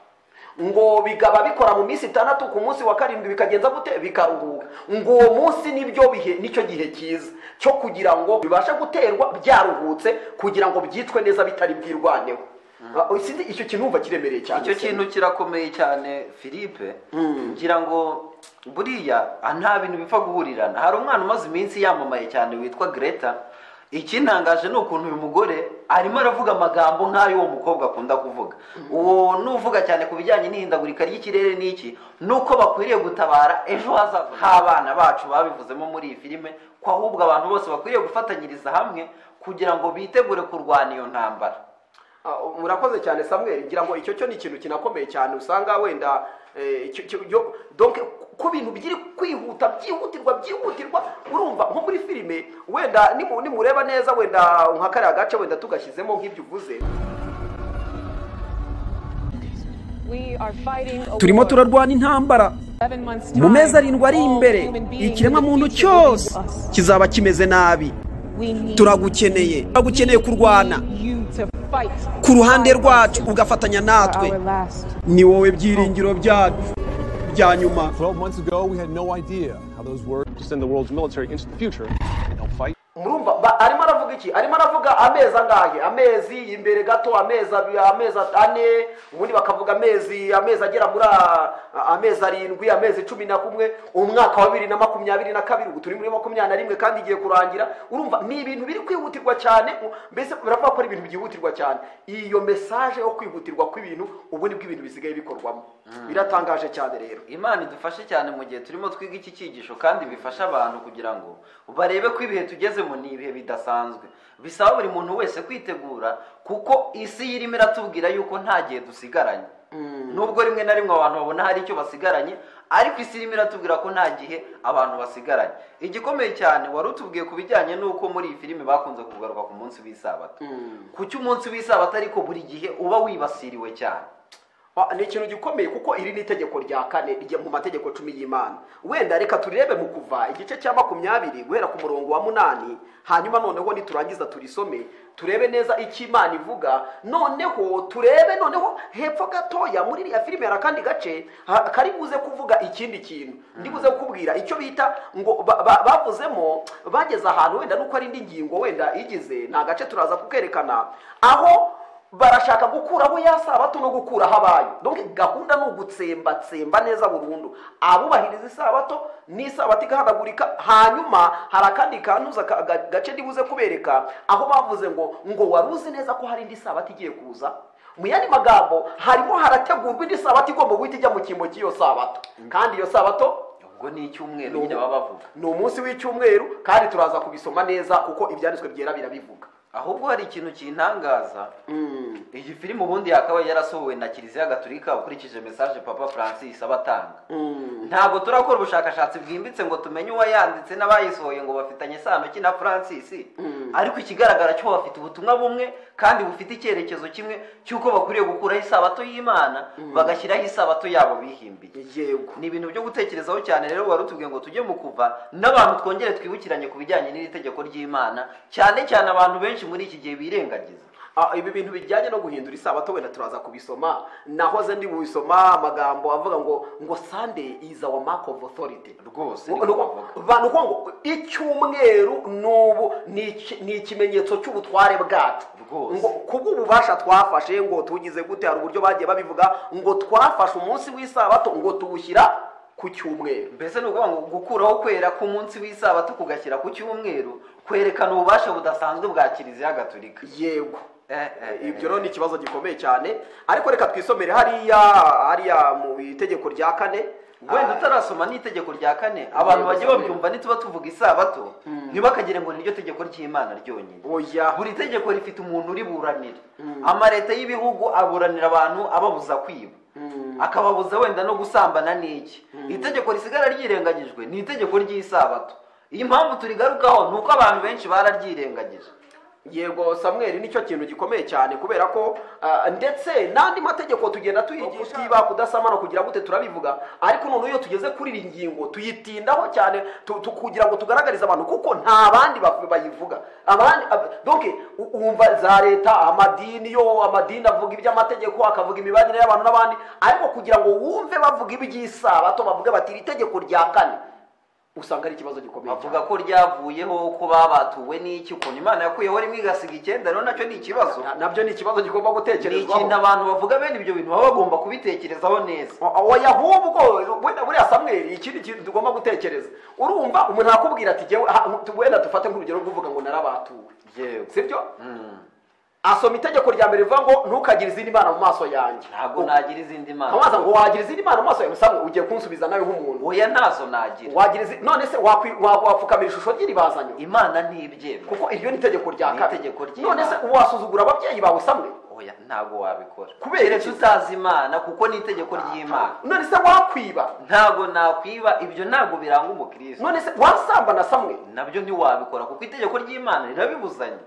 ngo bigaba bikora mu minsi itandatu ku munsi wa karindwi bikagenza gute bikaruhuka ngo uwo munsi nibyo bihe nicyo gihe cyiza cyo kugira ngo bibashe guterwa byaruhutse kugira ngo byicwe neza bitari bwirwaneho Ah, sinzi icyo kintu wumva kiremereye cyane icyo se. kintu kirakomeye cyane philippe ngira ngo buriya ah, nta bintu bipfa guhurirana hari umwana umaze iminsi yamamaye cyane witwa greta ikintangaje ni ukuntu uyu mugore arimo aravuga amagambo nk'ayo uwo mukobwa akunda kuvuga uwo nuvuga cyane ku bijyanye n'ihindagurika ry'ikirere n'iki nuko bakwiriye gutabara ejo hazaza h'abana bacu babivuzemo muri iyi filime ko ahubwo abantu bose bakwiriye gufatanyiriza hamwe kugira ngo bitegure kurwana iyo ntambara Ah, murakoze cyane samuel ngira ngo icyo cyo ni ikintu kinakomeye cyane usanga wenda eh, icyo- icyo- yo- donc ku bintu biri kwihuta byihutirwa byihutirwa urumva nko muri filime wenda nimu- nimureba neza wenda nka kariya gace wenda tugashyizemo nk'ibyo uvuze We are fighting a turimo war. turarwana intambara Seven months mu mezi time, arindwi ari all imbere human beings ikiremwa in the muntu future will cyose be us. kizaba kimeze nabi We need- turagukeneye turagukeneye kurwana we need you to fight ku ruhande rwacu ugafatanya natwe our last ni wowe byiringiro byacu bya nyuma 12 months ago, we had no idea how those words to send the world's military into the future and help fight. murumva ba- arimo aravuga iki arimo aravuga amezi angahe amezi imbere gato amezi abi- amezi ane ubundi bakavuga amezi amezi agera muri a- amezi arindwi amezi cumi na kumwe umwaka wa bibiri na makumyabiri na kabiri ubu turi muri makumyabiri na rimwe kandi igiye kurangira urumva ni ibintu biri kwihutirwa cyane u- mbese baravuga ko ari ibintu byihutirwa cyane iyo mesaje yo kwihutirwa kw'ibintu ubu nibwo ibintu bisigaye bikorwamo biratangaje cyane rero imana idufashe cyane mu gihe turimo twiga iki cyigisho kandi bifasha abantu kugira ngo barebe ko ibihe tugezemo ni ibihe bidasanzwe bisaba buri muntu wese kwitegura kuko isi irimo iratubwira yuko nta gihe dusigaranye nubwo rimwe na rimwe abantu babona hari icyo basigaranye ariko isi irimo iratubwira ko nta gihe abantu basigaranye igikomeye cyane wari utubwiye ku bijyanye n'uko muri iyi filime bakunze kugaruka ku munsi w'isabato ku cy'umunsi w'isabato ariko buri gihe uba wibasiriwe cyane Ba- ni ikintu gikomeye kuko iri ni itegeko rya kane rye mu mategeko cumi y'imana wenda reka turirebe mu kuva igice cya makumyabiri guhera ku murongo wa munani hanyuma noneho niturangiza turisome turebe neza icyo imana ivuga noneho turebe noneho hepfo gatoya muri iriya filime hari akandi gace ha- kari buze kuvuga ikindi kintu ndi buze kukubwira icyo bita ngo ba- ba- bavuzemo bageze ahantu wenda nuko ari indi ngingo wenda igize ni agace turaza kukerekana aho barashaka gukuraho ya sabato no gukuraho abayo donc gahunda ni ugutsembatsemba neza burundu abubahiriza isabato n'isabato igahanagurika hanyuma hari akandi kantuza ka- ga- gace ndibuze kubereka aho bavuze ngo ngo wari uzi neza ko hari indi sabato igiye kuza mu yandi magambo harimo harategurwa indi sabato igomba guhita ijya mu cyimbo cy'iyo sabato kandi iyo sabato ubwo ni icyumweru nyine baba bavuga ni umunsi w'icyumweru kandi turaza kubisoma neza kuko ibyanditswe byera birabivuga ahubwo hari ikintu kintangaza iyi filime ubundi yakabaye yarasohowe na kiliziya gatulika ukurikije mesaje papa francis aba atanga ntabwo turakora ubushakashatsi bwimbitse ngo tumenye uwayanditse n'abayisohoye ngo bafitanye isano ki na francis ariko ikigaragara cyo bafite ubutumwa bumwe kandi bufite icyerekezo kimwe cy'uko bakwiriye gukuraho isabato y'imana bagashyiraho isabato yabo bihimbiye yego ni ibintu byo gutekerezaho cyane rero wari utubwiye ngo tujye mu kuva n'abantu twongere twibukiranye ku bijyanye n'iri tegeko ry'imana cyane cyane abantu benshi muri iki gihe birengagiza Ah, ibi bintu bijyanye no guhindura isabato wenda turaza kubisoma nahoze ndi busoma amagambo avuga ngo ngo sunday is our mark of authority rwose Ngo- niko ngo- bavuga. bantu kuvuga ngo icyumweru n'ubu ni iki- ni ikimenyetso cy'ubutware bwacu Rwose. ngo kubw'ububasha twafashe ngo tugize gute hari uburyo bagiye babivuga ngo twafashe umunsi w'isabato ngo tuwushyira ku cyumweru mbese ni ukuvuga ngo gukuraho kwera k'umunsi w'isabato kugashyira ku cyumweru kwerekana ububasha budasanzwe bwa kiliziya gatolika yego Eh, eh, eh. ibyo rero ni ikibazo gikomeye cyane ariko reka twisomere hariya hariya mu itegeko rya kane wenda utarasoma n'itegeko rya kane abantu bajya babyumva ntituba tuvuga isabato ntibakagire ngo niryo tegeko ry'imana ryonyine Oya. buri tegeko rifite umuntu uriburanira amaleta y'ibihugu aburanira abantu ababuza kwiba akababuza wenda no gusambana n'iki itegeko risigara ryirengagijwe ni itegeko ry'isabato iyi mpamvu turigarukaho ni uko abantu benshi bararyirengagije yego samweri nicyo kintu gikomeye cyane kubera ko ah, ndetse n'andi mategeko tugenda tuyigisha kutiba kudasamana kugira gute turabivuga ariko noneho iyo tugeze kuri iyi ngingo tuyitindaho cyane tu- tu- kugira ngo tugaragarize abantu kuko nta bandi ba- bayivuga abandi ab- donc u- wumva za leta amadini yo amadini avuga iby'amategeko akavuga imibanire y'abantu n'abandi ariko kugira ngo wumve bavuga iby'isabato bavuga bati iri tegeko rya kane usanga ari ikibazo gikomeye cyane bavuga ko ryavuyeho ko babatuwe n'iki ukuntu imana yakuyeho rimwe igasiga icyenda rero nacyo ni ikibazo Na- nabyo ni ikibazo kigomba ni gutekerezwaho ikintu abantu bavuga bene ibyo bintu baba bagomba kubitekerezaho neza oya ahubwo wenda buriya samweri ikindi kintu tugomba gutekereza urumva umuntu akubwira ati "Jyewe, aha, tu- wenda dufate nk'urugero rwo kuvuga ngo narabatuwe Yewe. sibyo asoma itegeko rya mbere rivuga ngo ntukagire izindi mana mu maso yanjye ntabwo nagira izindi mana ntabaza ngo wagira izindi mana mu maso yawe samwe ugiye kunsubiza nawe nk'umuntu oya ntazo nagira wagira izi none se wakwi- wa- wapfukamira ishusho ry'iribazanyo imana ntibyemera kuko iryo ni itegeko rya Ni itegeko kabiri ry'Imana. none se wasuzugura ababyeyi bawe samwe oya ntabwo wabikora Kubera kubera iki? tutazi imana kuko ni itegeko ry'imana none se wakwiba ntabwo nakwiba ibyo ntabwo biranga umukristo none se wasambana samwe nabyo ntiwabikora kuko itegeko ry'imana rirabibuzanye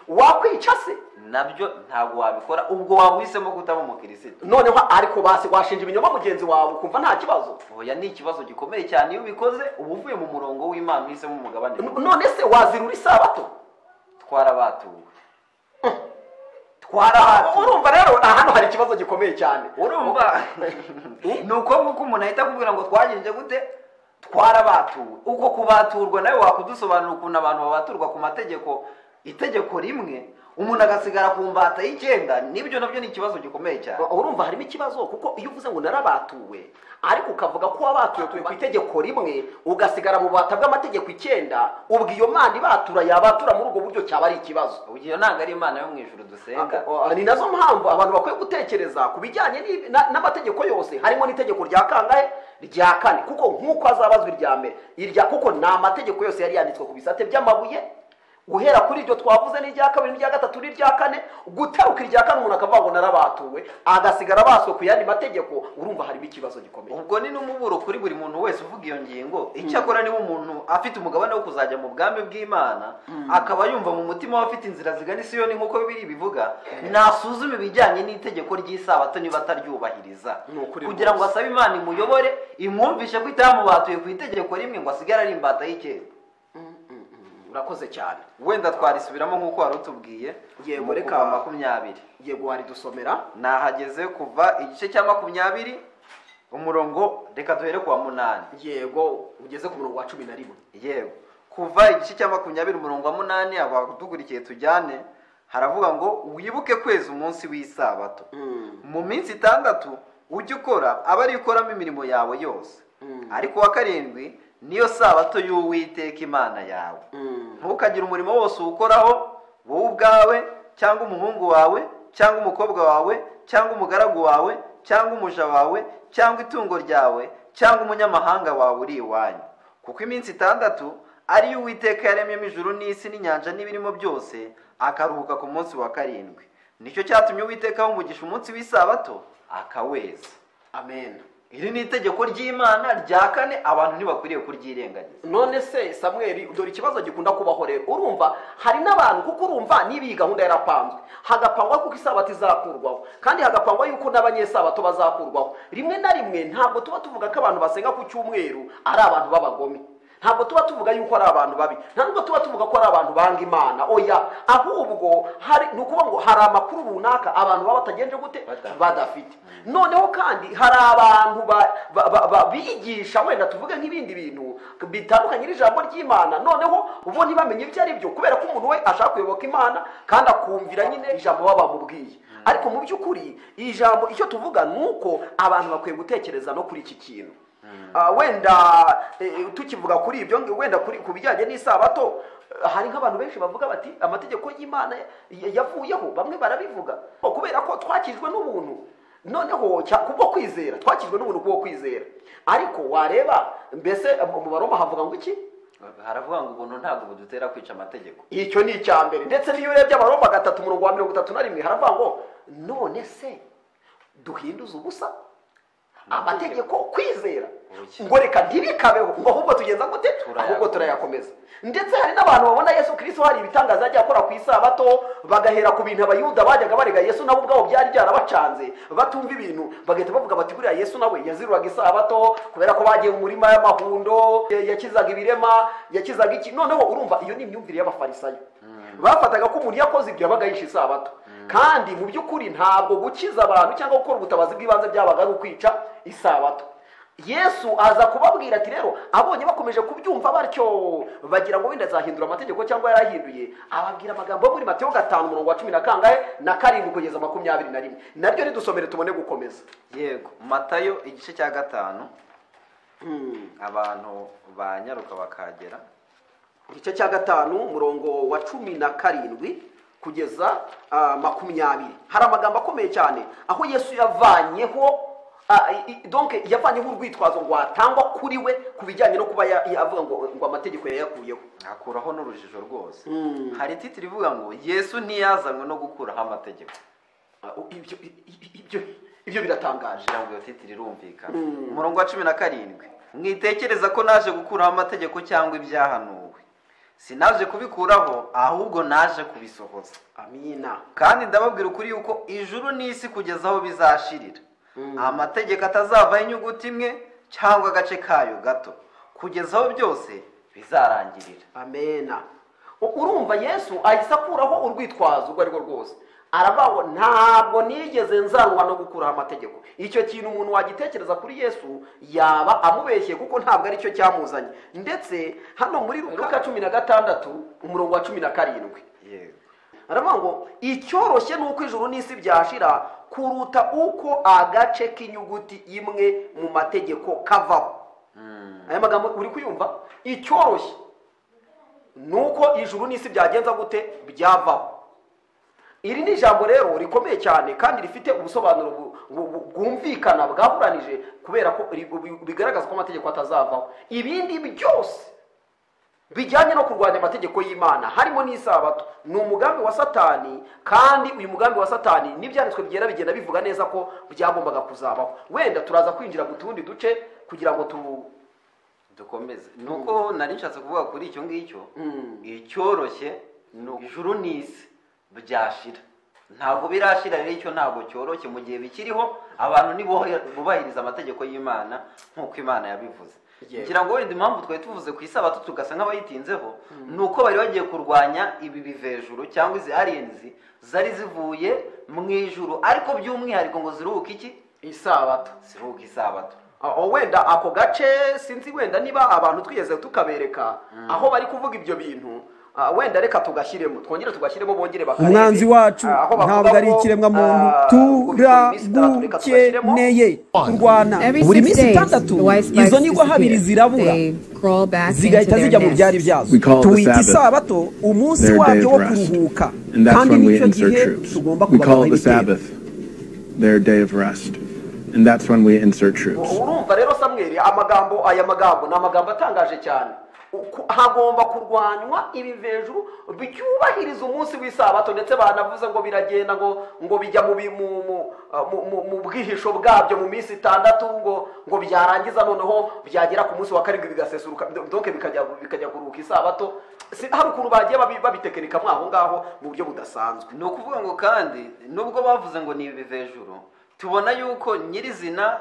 wakwica se nabyo ntabwo wabikora ubwo waba uhisemo kutaba umukristo noneho ariko basi washinja ibinyoma mugenzi wawe ukumva nta kibazo oya ni ikibazo gikomeye cyane iyo ubikoze uba uvuye mu murongo w'imana uhisemo umugabane N- none se wazirura isabato twarabatuwe twarahato urumva rero aha hano hari ikibazo gikomeye cyane urumva ni uko nguko umuntu ahita akubwira ngo twagenje gute twarabatuwe uko kubaturwa nawe wakudusobanura ukuntu abantu babaturwa ku mategeko itegeko rimwe umuntu agasigara ku mbata y'icyenda nibyo nabyo ni ikibazo gikomeye cyane U- urumva harimo ikibazo kuko iyo uvuze ngo narabatuwe ariko ukavuga ko wabatuwe tuwe ku itegeko rimwe ugasigara mu bubata bw'amategeko icyenda ubwo iyo mana ibatura yabatura muri ubwo buryo cyaba ari ikibazo iyo ntabwo ari imana yo mu ijuru dusenga Ah, ah, ni nazo mpamvu abantu bakwiye gutekereza ku bijyanye n'ibi- na- n'amategeko yose harimo n'itegeko rya kangahe rya kane kuko nk'uko azabazwa irya mbere irya kuko ni amategeko yose yari yanditswe ku bisate by'amabuye guhera kuri iryo twavuze n'irya kabiri n'irya gatatu n'irya kane guteruka irya kane umuntu akavuga ngo narabatuwe agasigara baswe ku yandi mategeko urumva harimo ikibazo gikomeye ubwo ni n'umuburo kuri buri muntu wese uvuga iyo ngingo icyakora niba umuntu afite umugabane wo kuzajya mu bwami bw'imana akaba yumva mu mutima we afite inzira zigana isiyoni nk'uko bibiri bivuga nasuzume ibijyanye n'itegeko ry'isabato niba ataryubahiriza Ni ukuri kugira ngo rwose. asabe imana imuyobore imwumvishe ko itamubatuye ku itegeko rimwe ngo asigare ari imbata y'icyenda urakoze cyane wenda twarisubiramo nk'uko wari utubwiye Yego, mu reka- kuva makumyabiri yego waridusomera nahageze kuva igice cya makumyabiri umurongo reka duhere kuwa munani yego ugeze ku murongo wa cumi na rimwe yewe kuva igice cya makumyabiri umurongo wa munani abadukurikiye tujyane haravuga ngo wibuke kwezi umunsi w'isabato mu minsi itandatu ujye ukora aba ari ikoramo imirimo yawe yose ariko uwa karindwi niyo sabato y'uwiteka imana yawe ntukagire umurimo wose uwukoraho wowe ubwawe cyangwa umuhungu wawe cyangwa umukobwa wawe cyangwa umugaragu wawe cyangwa umuja wawe cyangwa itungo ryawe cyangwa umunyamahanga wawe uri iwanyu kuko iminsi itandatu ari yo uwiteka yaremyemo ijuru n'isi n'inyanja n'ibirimo byose akaruhuka ku munsi wa karindwi nicyo cyatumye uwiteka awumugisha umunsi w'isabato akaweza amen iri ni itegeko ry'imana rya kane abantu ntibakwiriye kuryirengagiza none se samweli dore ikibazo gikunda kubaho rero urumva hari n'abantu kuko urumva niba iyi gahunda yarapanzwe hagapangwa kuko isabato izakurwaho kandi hagapangwa yuko n'abanyesabato bazakurwaho rimwe na rimwe ntabwo tuba tuvuga ko abantu basenga ku cyumweru ari abantu b'abagome ntabwo tuba tuvuga yuko ari abantu babi nta nubwo tuba tuvuga ko ari abantu banga imana oya ahubwo hari ni ukuvuga ngo hari amakuru runaka abantu baba batagenje gute Badafite. badafite noneho kandi hari abantu ba- ba- ba- ba- bigisha wenda tuvuge nk'ibindi bintu bitandukanye n'ijambo ry'imana noneho ubu ntibamenye ibyo ari byo kubera ko umuntu we ashaka kuyoboka imana kandi akumvira nyine ijambo baba bamubwiye ariko mu by'ukuri iri jambo icyo tuvuga ni uko abantu bakwiye gutekereza no kuri iki kintu Ah, wenda eh, tukivuga kuri ibyo wenda kuri ku bijyanye n'isabato eh, hari nk'abantu benshi bavuga bati amategeko y'imana ya- yavuyeho bamwe barabivuga kubera ko twakijwe n'ubuntu noneho cya- kubwo kwizera twakijwe n'ubuntu kubwo kwizera ariko wareba mbese mu mu baroma havuga ngo iki haravuga ngo ubuntu ntabwo budutera kwica amategeko icyo ni icya mbere ndetse n'iyo urebye abaroma gatatu umurongo wa mirongo itatu na rimwe haravuga ngo none se duhinduze ubusa amategeko kwizera Oya. ngo reka ntibikabeho ngo ahubwo tugenza gute Turayakomeza. ahubwo turayakomeza ndetse hari n'abantu babona yesu kirisito hari ibitangaza yajya akora ku isabato bagahera ku bintu abayuda bajyaga barega yesu nabo ubwabo byari byarabacanze batumva ibintu bagahita bavuga bati buriya yesu nawe yaziruraga isabato kubera ko bagiye mu murima y'amahundo ya- yakizaga ibirema yakizaga iki noneho urumva iyo ni imyumvire y'abafarisayo bafataga ko umuntu yakoze ibyo yabaga yishe isabato kandi mu by'ukuri ntabwo gukiza abantu cyangwa gukora ubutabazi bw'ibanze byabaga ari ukwica isabato yesu aza kubabwira ati rero abonye bakomeje kubyumva batyo bagira ngo wenda azahindura amategeko cyangwa yarahinduye ababwira amagambo yo muri matiyo gatanu umurongo wa cumi na kangahe na karindwi kugeza makumyabiri na rimwe naryo ridusomere tubone gukomeza yego matayo igice cya gatanu abantu banyaruka bakagera igice cya gatanu umurongo wa cumi na karindwi kugeza ah, makumyabiri hari amagambo akomeye cyane aho yesu yavanyeho ah, i- i- donc yavanyeho urwitwazo ngo atangwa kuri we ku bijyanye no kuba ya- yavuga ngo ngo amategeko yayakuyeho akuraho n'urujijo rwose hari titiri ivuga ngo yesu ntiyazanywe no gukuraho amategeko Ah, ibyo ibyo- ibyo ibyo biratangaje kugira ngo iyo titiri irumvikane umurongo wa cumi na karindwi mwitekereza ko naje gukuraho amategeko cyangwa ibyahanuwe sinaje kubikuraho ahubwo naje kubisohoza amina kandi ndababwira ukuri yuko ijuru n'isi kugeza aho bizashirira amategeko atazavaho inyuguti imwe cyangwa agace kayo gato kugeza aho byose bizarangirira amena U- urumva yesu ahise akuraho urwitwazo urwo ari rwo rwose aravuga ngo ntabwo nigeze nzanwa no gukuraho amategeko icyo kintu umuntu wagitekereza kuri yesu yaba amubeshye kuko ntabwo aricyo cyamuzanye ndetse hano muri luka cumi na gatandatu umurongo wa cumi na karindwi yego aravuga ngo icyoroshye ni uko ijuru n'isi byashira kuruta uko agace k'inyuguti imwe mu mategeko kavaho aya magambo uri kuyumva icyoroshye ni uko ijuru n'isi byagenza gute byavaho iri ni ijambo rero rikomeye cyane kandi rifite ubusobanuro bu- bu- bu- bwumvikana bwaburanije kubera ko ri- bu- bigaragaza ko amategeko atazavaho ibindi byose bijyanye no kurwanya amategeko y'imana harimo n'isabato ni umugambi wa satani kandi uyu mugambi wa satani n'ibyanditswe byera bigenda bivuga neza ko byagombaga kuzabaho wenda turaza kwinjira mu tundi duce kugira ngo tu dukomeze ni uko nari nshatse kuvuga kuri icyo ngicyo icyoroshye ni ijuru n'isi byashira ntabwo birashira rero icyo ntabwo cyoroshye mu gihe bikiriho abantu nibo bubahiriza amategeko y'imana nk'uko imana yabivuze Yego. ngira ngo wenda impamvu twari tuvuze ku isabato tugasa nk'abayitinzeho ni uko bari bagiye kurwanya ibi bivejuru cyangwa izi aliyenzi zari zivuye mu ijuru ariko by'umwihariko ngo ziruhuke iki isabato ziruhuke isabato aho wenda ako gace sinzi wenda niba abantu twigeze tukabereka aho bari kuvuga ibyo bintu ah, wenda reka tugashyiremo twongere tugashyiremo bongere bakarebe. umwanzi wacu Ah, aho bavuga ntabwo ari ngo, ikiremwamuntu ah, ngo bikora iminsi itatu, reka tugashyiremo. turagukeneye kurwana buri minsi itandatu izo nigwa habiri zirabura zigahita zijya mu byari byazo We call it the tuwita Sabbath, isabato umunsi their day wabyo of wo rest. kuruhuka And that's kandi when we nicyo insert gihe troops. tugomba We kubagaho call it the ibitero Sabbath, their day of rest. And that's when we insert troops. urumva rero samweri amagambo aya magambo ni amagambo atangaje cyane Uku- hagomba kurwanywa ibivejuru byubahiriza umunsi w'isabato ndetse banavuze ngo biragenda ngo ngo bijya mu bi- mu- mu- uh, mu- mu- mu bwihisho bwabyo mu minsi itandatu ngo ngo byarangiza noneho byagera ku munsi wa karindwi bigasesuruka donke bikajya bikajya kuruhuka isabato Si- hari ukuntu bagiye babi- babitekenikamo aho ngaho mu buryo budasanzwe ni ukuvuga ngo kandi nubwo bavuze ngo ni ibivejuru tubona yuko nyirizina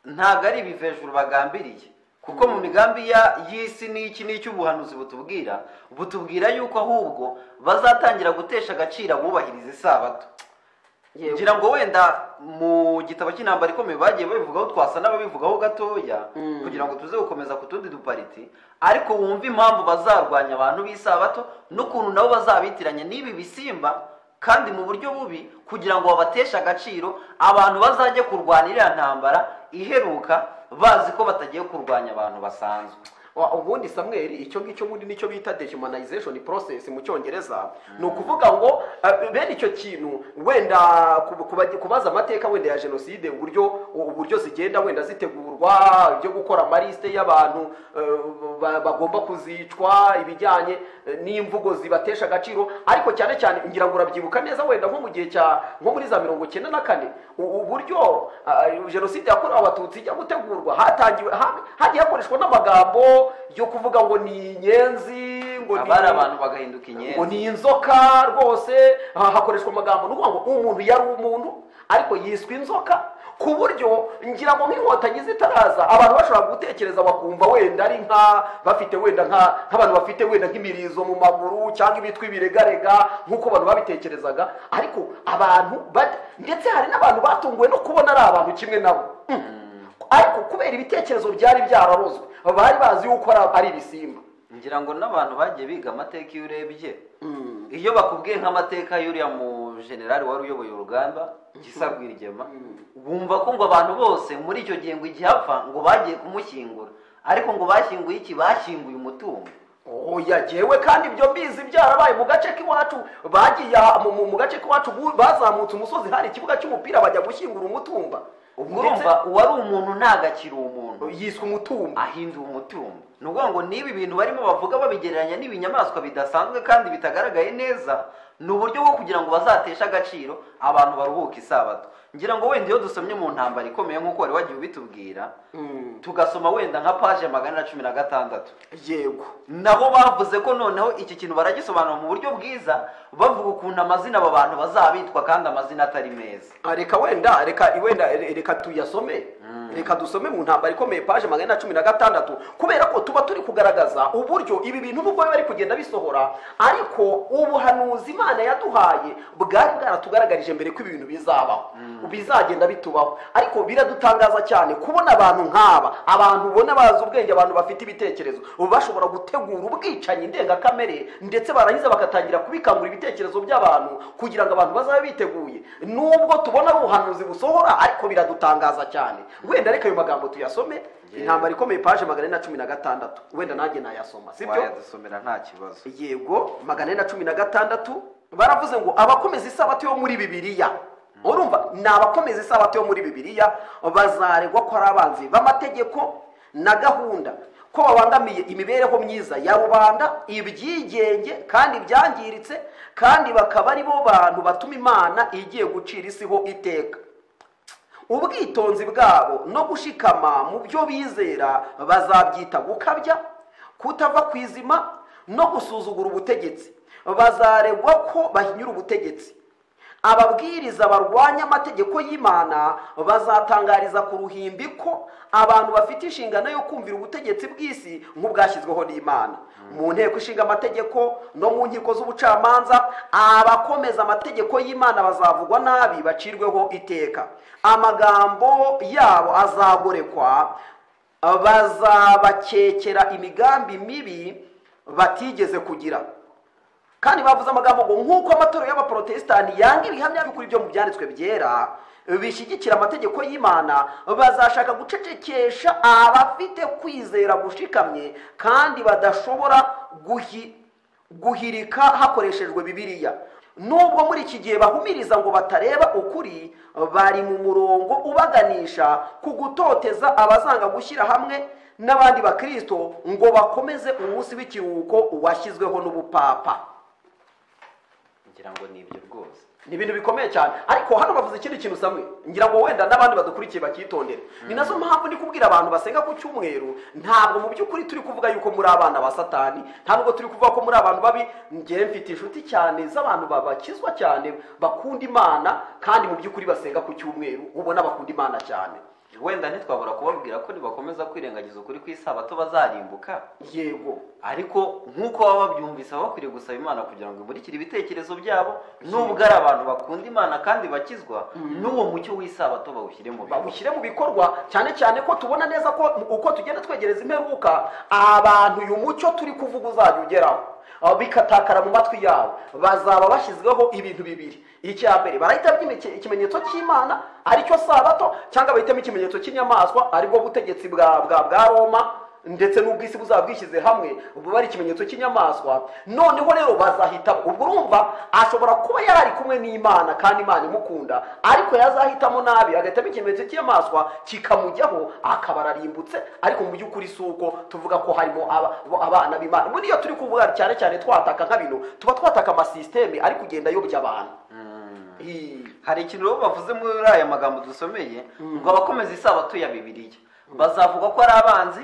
ntabwo ari ibivejuru bagambiriye kuko mu migambi ya y'isi n'iki n'icy'ubuhanuzi butubwira butubwira yuko ahubwo bazatangira gutesha agaciro abubahiriza isabato Yewe. ngira ngo wenda mu gitabo cy'intambara ikomeye bagiye babivugaho twasa n'ababivugaho gatoya kugira ngo tuze gukomeza ku tundi dupariti ariko wumve impamvu bazarwanya abantu b'isabato n'ukuntu nabo bazabitiranya n'ibi bisimba kandi mu buryo bubi kugira ngo babateshe agaciro abantu bazajye kurwana iriya ntambara iheruka bazi ko batagiye kurwanya abantu basanzwe wa- ubundi samweli icyo ngicyo ubundi nicyo bita dehumanization process mu cyongereza ni ukuvuga ngo eh, bene icyo kintu wenda ku- kuba- kubaza amateka wenda ya jenoside uburyo uburyo zigenda wenda zitegurwa ibyo gukora amaliste y'abantu eh, ba- bagomba kuzicwa ibijyanye eh, n'imvugo zibatesha agaciro ariko cyane cyane ngira ngo urabyibuka neza wenda nko mu gihe cya nko muri za mirongo icyenda na kane u- uburyo ah, jenoside yakorewe abatutsi ijya gutegurwa hatangiwe ha- hagiye hakoreshwa n'amagambo yo kuvuga ngo ni inyenzi ngo ni abari abantu bagahinduka ngo inyenzi ni inzoka rwose ha- hakoreshwa amagambo ni ukuvuga ngo umuntu yari umuntu ariko yiswe inzoka ku buryo ngira ngo nk'inkotanyi zitaraza abantu bashobora gutekereza bakumva wenda ari nka bafite wenda nka nk'abantu bafite wenda nk'imirizo mu maguru cyangwa ibitwa ibiregarega nk'uko abantu babitekerezaga ariko abantu bat- ndetse hari n'abantu batunguwe no kubona ari abantu kimwe nabo Mm. ariko kubera ibitekerezo byari byararozwe bari bazi yuko ari- ari ibisimba ngira ngo n'abantu bagiye biga amateka iyo urebye iyo bakubwiye nk'amateka y'uriya mu generali wari uyoboye urugamba gisa rwigema bumva ko ngo abantu bose muri icyo gihe ngo igihe apfa ngo bagiye kumushyingura ariko ngo bashyinguye iki bashyinguye umutungo oya jyewe kandi ibyo mbizi byarabaye mu gace k'iwacu bagiye aha- mu, mu, mu gace k'iwacu bu- bazamutse umusozi hari ikibuga cy'umupira bajya gushyingura umutumba ubwo urumva uwari umuntu ntabwo akiri umuntu Ndetse yiswe umutumba ahinduye umutungo ni ukuvuga ngo niba ibintu barimo bavuga babigereranya n'ibinyamaswa bidasanzwe kandi bitagaragaye neza ni uburyo bwo kugira ngo bazateshe agaciro abantu baruhuke isabato ngira ngo wenda iyo dusomye mu ntambara ikomeye nk'uko wari wagiye ubitubwira tugasoma wenda nka paje magana na cumi na gatandatu yego nabo bavuze ko noneho iki kintu baragisobanura mu buryo bwiza bavuga ukuntu amazina aba bantu bazabitwa kandi amazina atari meza Ah, reka wenda reka wenda re- reka tuyasome reka dusome mu ntambara ikomeye paje magana na cumi na gatandatu kubera ko tuba turi kugaragaza uburyo ibi bintu nubwo biba bari kugenda bisohora ariko ubuhanuzi imana yaduhaye bwari bwaratugaragarije mbere ko ibi bintu bizabaho bizagenda bitubaho ariko biradutangaza cyane kubona abantu nk'aba abantu ubona bazi ubwenge abantu bafite ibitekerezo ubu bashobora gutegura ubwicanyi ndengakamere ndetse barangiza bagatangira kubikangura ibitekerezo by'abantu kugira ngo abantu bazabe biteguye nubwo tubona ari ubuhanuzi busohora ariko biradutangaza cyane wenda reka ayo magambo tuyasome intambara ikomeye paje magana ane na cumi na gatandatu wenda nanjye nayasoma sibyo wayadusomera nta kibazo yego magana ane na cumi na gatandatu baravuze ngo abakomeza isabato yo muri bibiliya urumva ni abakomeza isabato yo muri bibiliya bazaregwa ko ari abanzi b'amategeko na gahunda ko babangamiye imibereho myiza ya rubanda ibyigenge kandi byangiritse kandi bakaba ari bo bantu batuma imana igiye gucira isi ho iteka ubwitonzi bwabo no gushikama mu byo bizera bazabyita gukabya kutava ku izima no gusuzugura ubutegetsi bazaregwa ko bahinyura ubutegetsi ababwiriza barwanya amategeko y'imana bazatangariza ku ruhimbi ko abantu bafite inshingano yo kumvira ubutegetsi bw'isi nk'ubwashyizweho n'imana mu nteko ishinga amategeko no mu nkiko z'ubucamanza abakomeza amategeko y'imana bazavugwa nabi bacirweho iteka amagambo yabo azagorekwa bazabakekera imigambi mibi batigeze kugira kandi bavuze amagambo ngo nk'uko amatorero y'abaporotesitanti yanga ibihamya by'ukuri byo mu byanditswe byera bishyigikira amategeko y'imana bazashaka gucecekesha abafite kwizera gushikamye kandi badashobora guhi- guhirika hakoreshejwe bibiliya nubwo muri iki gihe bahumiriza ngo batareba ukuri bari mu murongo ubaganisha ku gutoteza abazanga gushyira hamwe n'abandi bakristo ngo bakomeze umunsi w'ikiruhuko washyizweho n'ubupapa ngira ngo ni ibyo rwose ni ibintu bikomeye cyane ariko hano bavuze ikindi kintu samwe ngira ngo wenda n'abandi badukurikiye bakitondera ni nazo mpamvu ndi kubwira abantu basenga ku cyumweru ntabwo mu by'ukuri turi kuvuga yuko muri abana ba satani nta nubwo turi kuvuga ko muri abantu babi ngewe mfite inshuti cyane z'abantu ba- bakizwa cyane bakunda imana kandi mu by'ukuri basenga ku cyumweru ubona bakunda imana cyane wenda ntitwabura kubabwira ko nibakomeza kwirengagiza ukuri kw'isabato bazarimbuka yego ariko nk'uko baba babyumvise baba bakwiriye gusaba imana kugira ngo imurikire ibitekerezo byabo nubwo ari abantu bakunda imana kandi bakizwa n'uwo mucyo w'isabato bawushyire mu bikorwa bawushyire mu bikorwa cyane cyane ko tubona neza ko uko tugenda twegereza imperuka abantu uyu mucyo turi kuvuga uzajya ugeraho aho bikatakara mu matwi yabo bazaba bashyizweho ibintu bibiri icya mbere barahita byime- ikimenyetso cy'imana aricyo sabato cyangwa bahitamo ikimenyetso cy'inyamaswa aribwo butegetsi bwa bwa bwa roma ndetse n'ubwo isi buzabwishyize hamwe buba ari ikimenyetso cy'inyamaswa noneho rero bazahita ubwo urumva ashobora kuba yari ari kumwe n'imana kandi imana imukunda ariko yazahitamo nabi agahitamo ikimenyetso cy'inyamaswa kikamujyaho akaba ararimbutse ariko mu by'ukuri si uko tuvuga ko harimo aba- bo- abana b'imana buriya turi kuvuga cyane cyane twataka nka bino tuba twataka amasisiteme ari kugenda ayobya abantu Hi. hari ikintu rero bavuze muri aya magambo dusomeye ngo abakomeza isabato ya bibiriya bazavuga ko ari abanzi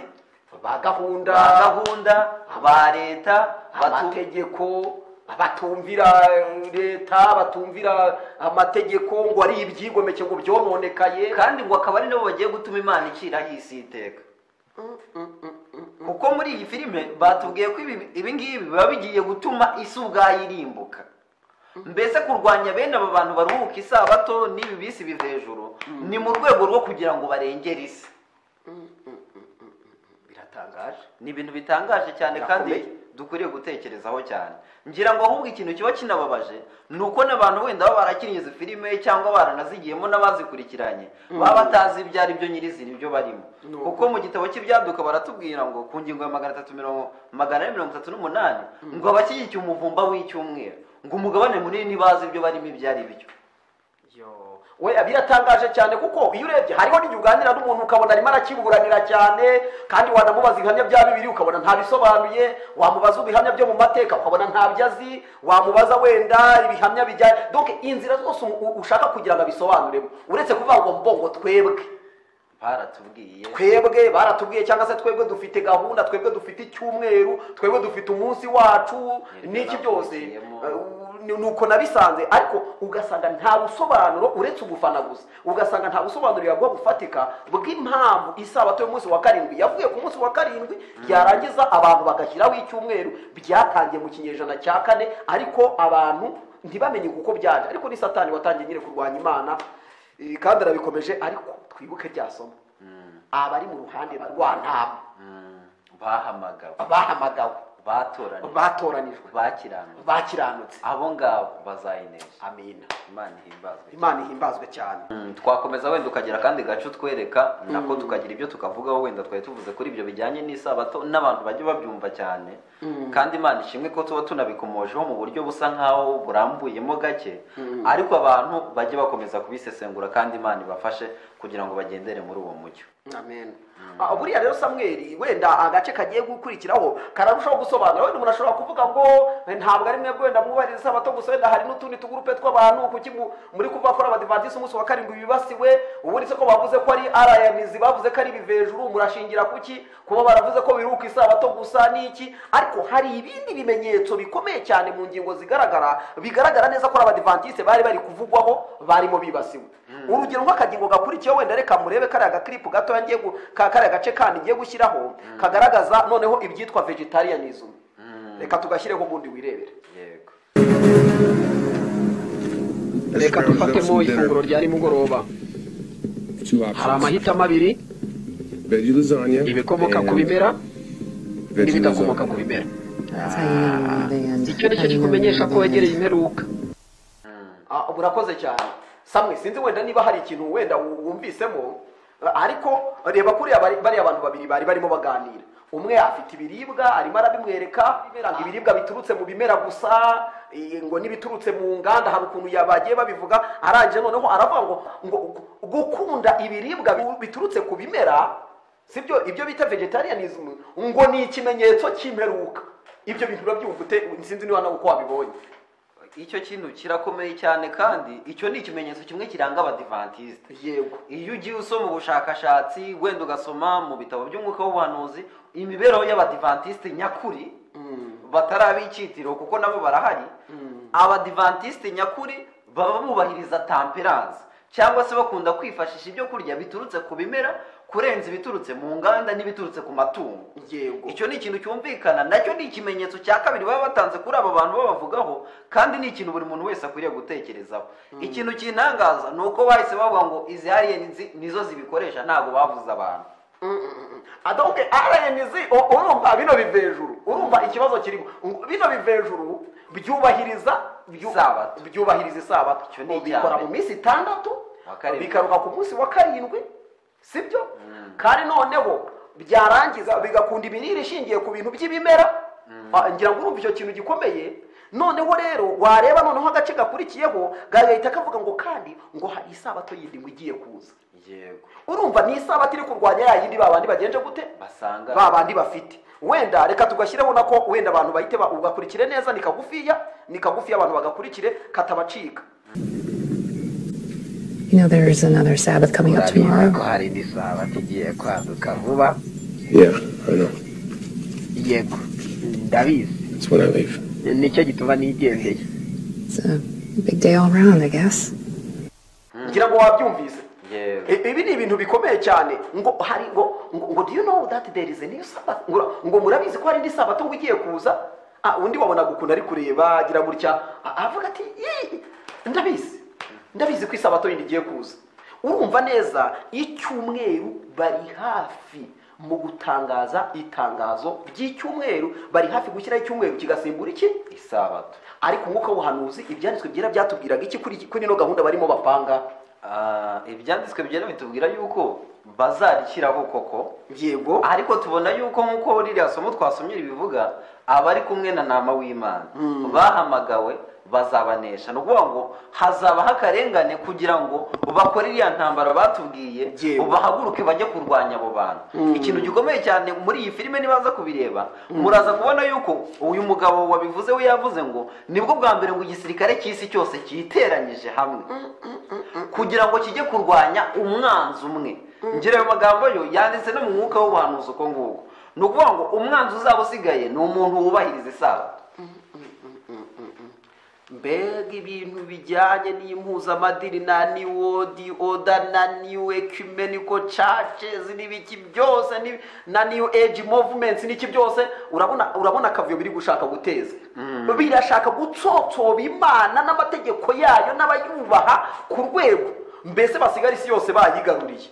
ba gahunda ba gahunda ba leta batu- amategeko batumvira eh, leta batumvira amategeko ngo ari ibyigomeke ngo byononekaye kandi ngo akaba ari nabo bagiye gutuma imana ikiraho isi iteka kuko muri iyi filime batubwiye ko ibi ibi ngibi biba bigiye gutuma isi ubwayo irimbuka mbese kurwanya bene aba bantu baruhuka isabato n'ibi bisi biva hejuru ni mu rwego rwo kugira ngo barengere isi biratangaje ni ibintu bitangaje cyane kandi Birakomeye. dukwiriye gutekerezaho cyane ngira ngo ahubwo ikintu kiba kinababaje ni uko n'abantu wenda baba barakiriye izi filime cyangwa baranazigiyemo n'abazikurikiranye baba batazi ibyo ari byo nyirizina ibyo barimo kuko mu gitabo cy'ibyaduka baratubwira ngo ku ngingo ya magana atatu mirongo magana ane mirongo itatu n'umunani ngo abashyigikiye umuvumba w'icyumweru ngo umugabane munini bazi ibyo barimo ibyo ari byo Yo. we biratangaje cyane kuko iyo urebye hariho n'igihe uganira n'umuntu ukabona arimo arakiburanira cyane kandi wanamubaza ibihamya bya bibiri ukabona ntabisobanuye wamubaza ibihamya byo mu mateka ukabona ntabyo azi wamubaza wenda ibihamya bijyanye donc inzira zose u- ushaka kugira ngo abisobanuremo uretse kuvuga ngo mbongo twebwe baratubwiye twebwe baratubwiye cyangwa se twebwe dufite gahunda twebwe dufite icyumweru twebwe dufite umunsi wacu Nibyo n'iki byose navukiyemo. Eh, ni ni uko nabisanze ariko ugasanga nta busobanuro uretse ugufana gusa ugasanga nta busobanuro yaguha bufatika bw'impamvu isabato y'umunsi wa karindwi yavuye ku munsi wa karindwi yarangiza abantu bagashyiraho icyumweru byatangiye mu kinyejana cya kane ariko abantu ntibamenye kuko byaje ariko ni satani watangiye nyine kurwanya imana eh, kandi arabikomeje ariko twibuke rya somo abari mu ruhande rwa ntabwo bahamagawe bahamagawe batoranijwe batoranijwe bakiranutse bakiranutse abo ngabo bazayinesha amina imana ihimbazwe imana ihimbazwe cyane Mm, twakomeza wenda ukagira akandi gace utwereka nako tukagira ibyo tukavugaho wenda twari tuvuze kuri ibyo bijyanye n'isabato n'abantu bajya babyumva cyane kandi imana ishimwe ko tuba tunabikomojeho mu buryo busa nk'aho burambuyemo gake ariko abantu bajye bakomeza kubisesengura kandi imana ibafashe kugira ngo bagendere muri uwo mucyo amen Ah, buriya rero samweli wenda agace kagiye gukurikiraho kararushaho gusobanura wenda umuntu ashobora kuvuga ngo "Eh, ntabwo ari mwebwe wenda mwubahiriza isabato gusa wenda hari n'utundi tugurupe tw'abantu kuki mu- muri kuvuga ko ari abadivantisi umunsi wa karindwi bibasiwe ubundi se ko bavuze ko ari arayanizi bavuze ko ari ibivejuru murashingira kuki kuba baravuze ko biruka isabato gusa n'iki ariko hari ibindi bimenyetso bikomeye cyane mu ngingo zigaragara bigaragara neza ko ari abadivantisi bari bari kuvugwaho barimo bibasiwe urugero nk'akagingo gakurikiyeho wenda reka murebe kariya gakiripu gatoya ngiye gu- ka kariya gace kandi ngiye gushyiraho kagaragaza noneho ibyitwa vegetarianism reka tugashyireho ubundi wirebere yego reka Let's grab ourselves dufatemo some ifunguro dinner. rya nimugoroba Two hari options. amahitamo abiri Veggie lasagna ibikomoka ku and bimera veggie n'ibidakomoka ku lasagna. bimera icyo ni cyo kikumenyesha ko wegereye imperuka Ah, burakoze cyane samwe sinzi wenda niba hari ikintu wenda wu- wumvisemo eh, ariko reba kuriya bari- bariya abantu babiri bari barimo baganira umwe afite ibiribwa arimo arabimwereka ngo ibiribwa biturutse mu bimera gusa eh, ngo n'ibiturutse mu nganda hari ukuntu ya- bagiye babivuga arangije noneho aravuga ngo ngo gu- gukunda ibiribwa bi- biturutse ku bimera sibyo ibyo bita vegetarianism ngo ni ikimenyetso cy'imperuka ibyo bintu urabyumva ute sinzi niba nawe uko wabibonye icyo kintu kirakomeye cyane kandi icyo ni ikimenyetso kimwe kiranga abadivantisite yego iyo ugiye usoma ubushakashatsi wenda ugasoma mu bitabo by'umwuka w'ubuhanuzi imibereho y'abadivantisite nyakuri batari ab'icyitiro kuko nabo barahari abadivantisite nyakuri baba bubahiriza tamperanse cyangwa se bakunda kwifashisha ibyo kurya biturutse ku bimera kurenza ibiturutse mu nganda n'ibiturutse ku matungo yego icyo ni ikintu cyumvikana nacyo ni ikimenyetso cya kabiri baba batanze kuri aba bantu babavugaho kandi ni ikintu buri muntu wese akwiriye gutekerezaho ikintu kintangaza ni uko bahise bavuga ngo izi ariyenzi nizo zibikoresha ntabwo bavuze abantu adoke aranizi urumva bino biva hejuru urumva ikibazo kirimo Ngo bino biva hejuru byubahiriza byu- Isabato. byubahiriza isabato Icyo ni icya bikora mbere. mu minsi itandatu Wa karindwi. bikaruka ku munsi wa karindwi sibyo kandi noneho byarangiza bigakunda imirire ishingiye ku bintu by'ibimera Ah, ngira ngo urumva icyo kintu gikomeye noneho rero wareba noneho agace gakurikiyeho gahita kavuga ngo kandi ngo hari isabato yindi ngo igiye kuza yego urumva ni isabato iri kurwanya ya yindi ba bandi bagenje gute basanga ba bandi bafite wenda reka tugashyireho nako wenda abantu bahite ba- ugakurikire neza ni kagufiya ni kagufiya abantu bagakurikire katabacika You know, there is another Sabbath coming up tomorrow. ko hari indi sabato igiye kwaduka vuba Yeah, I know. yego ndabizi That's when I leave. nicyo gituma nigendeye It's a big day all around, I guess. ngira ngo wabyumvise yego I- ibi ni ibintu bikomeye cyane ngo hari ngo ngo ngo do you know that there is a new sabbath ngo ngo murabizi ko hari indi sabato ngo igiye kuza ah undi wabonaga ukuntu ari kureba agira gutya a- avuga ati "Yee, ndabizi ndabizi ko isabato yindi igiye kuza urumva neza icyumweru bari hafi mu gutangaza itangazo ry'icyumweru bari hafi gushyiraho icyumweru kigasimbura iki isabato ariko umwuka w'ubuhanuzi ibyanditswe byera byatubwiraga iki kuri iki- kuri ino gahunda barimo bapanga Ah, ibyanditswe byera bitubwira yuko bazarishyiraho koko yego ariko tubona yuko nk'uko ririya somo twasomye ribivuga abari kumwe na nama w'imana bahamagawe bazabanesha ni ukuvuga ngo hazabaho akarengane kugira ngo bakore iriya ntambara batubwiye Yewe. bahaguruke bajye kurwanya abo bantu ikintu gikomeye cyane muri iyi filime nibaza kubireba muraza kubona yuko uyu mugabo wabivuze we yavuze ngo nibwo bwa mbere ngo igisirikare cy'isi cyose cyiteranyije hamwe kugira ngo kijye kurwanya umwanzi umwe ngira ayo magambo yo yanditse no mu mwuka w'ubuhanuzi uko nguko ni ukuvuga ngo umwanzi uzaba usigaye ni umuntu wubahiriza isabato mbega ibintu bijyanye n'impuzamadini na niwodi oda na new ecumenical churches n'ibiki byose ni- na new age movements n'iki byose urabona urabona akavuyo biri gushaka guteza birashaka gutsotsoba imana n'amategeko yayo n'abayubaha ku rwego mbese basigara isi yose bayigaruriye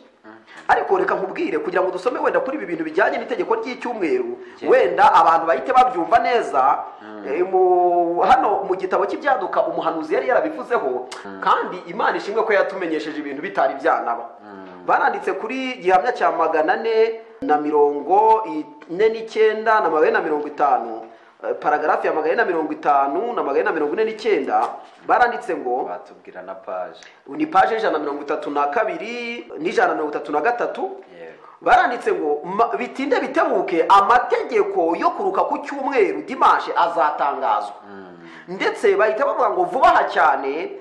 ariko reka nkubwire kugira ngo dusome wenda kuri ibi bintu bijyanye n'itegeko ry'icyumweru wenda abantu bahite babyumva neza eh, mu- hano mu gitabo cy'ibyaduka umuhanuzi yari yarabivuzeho kandi imana ishimwe ko yatumenyesheje ibintu bitari byanaba baranditse kuri gihamya cya magana ane na mirongo ine n'icyenda na magana ane na mirongo itanu eh, paragarafu ya magana ane na mirongo itanu na magana ane na mirongo ine n'icyenda baranditse ngo batubwira na paje ni paje y'ijana na mirongo itatu na kabiri n'ijana na mirongo itatu na gatatu Yego. baranditse ngo "Ma- bitinde bitebuke amategeko yo kuruka ku cyumweru dimashe azatangazwa ndetse bahita bavuga ngo vuba aha cyane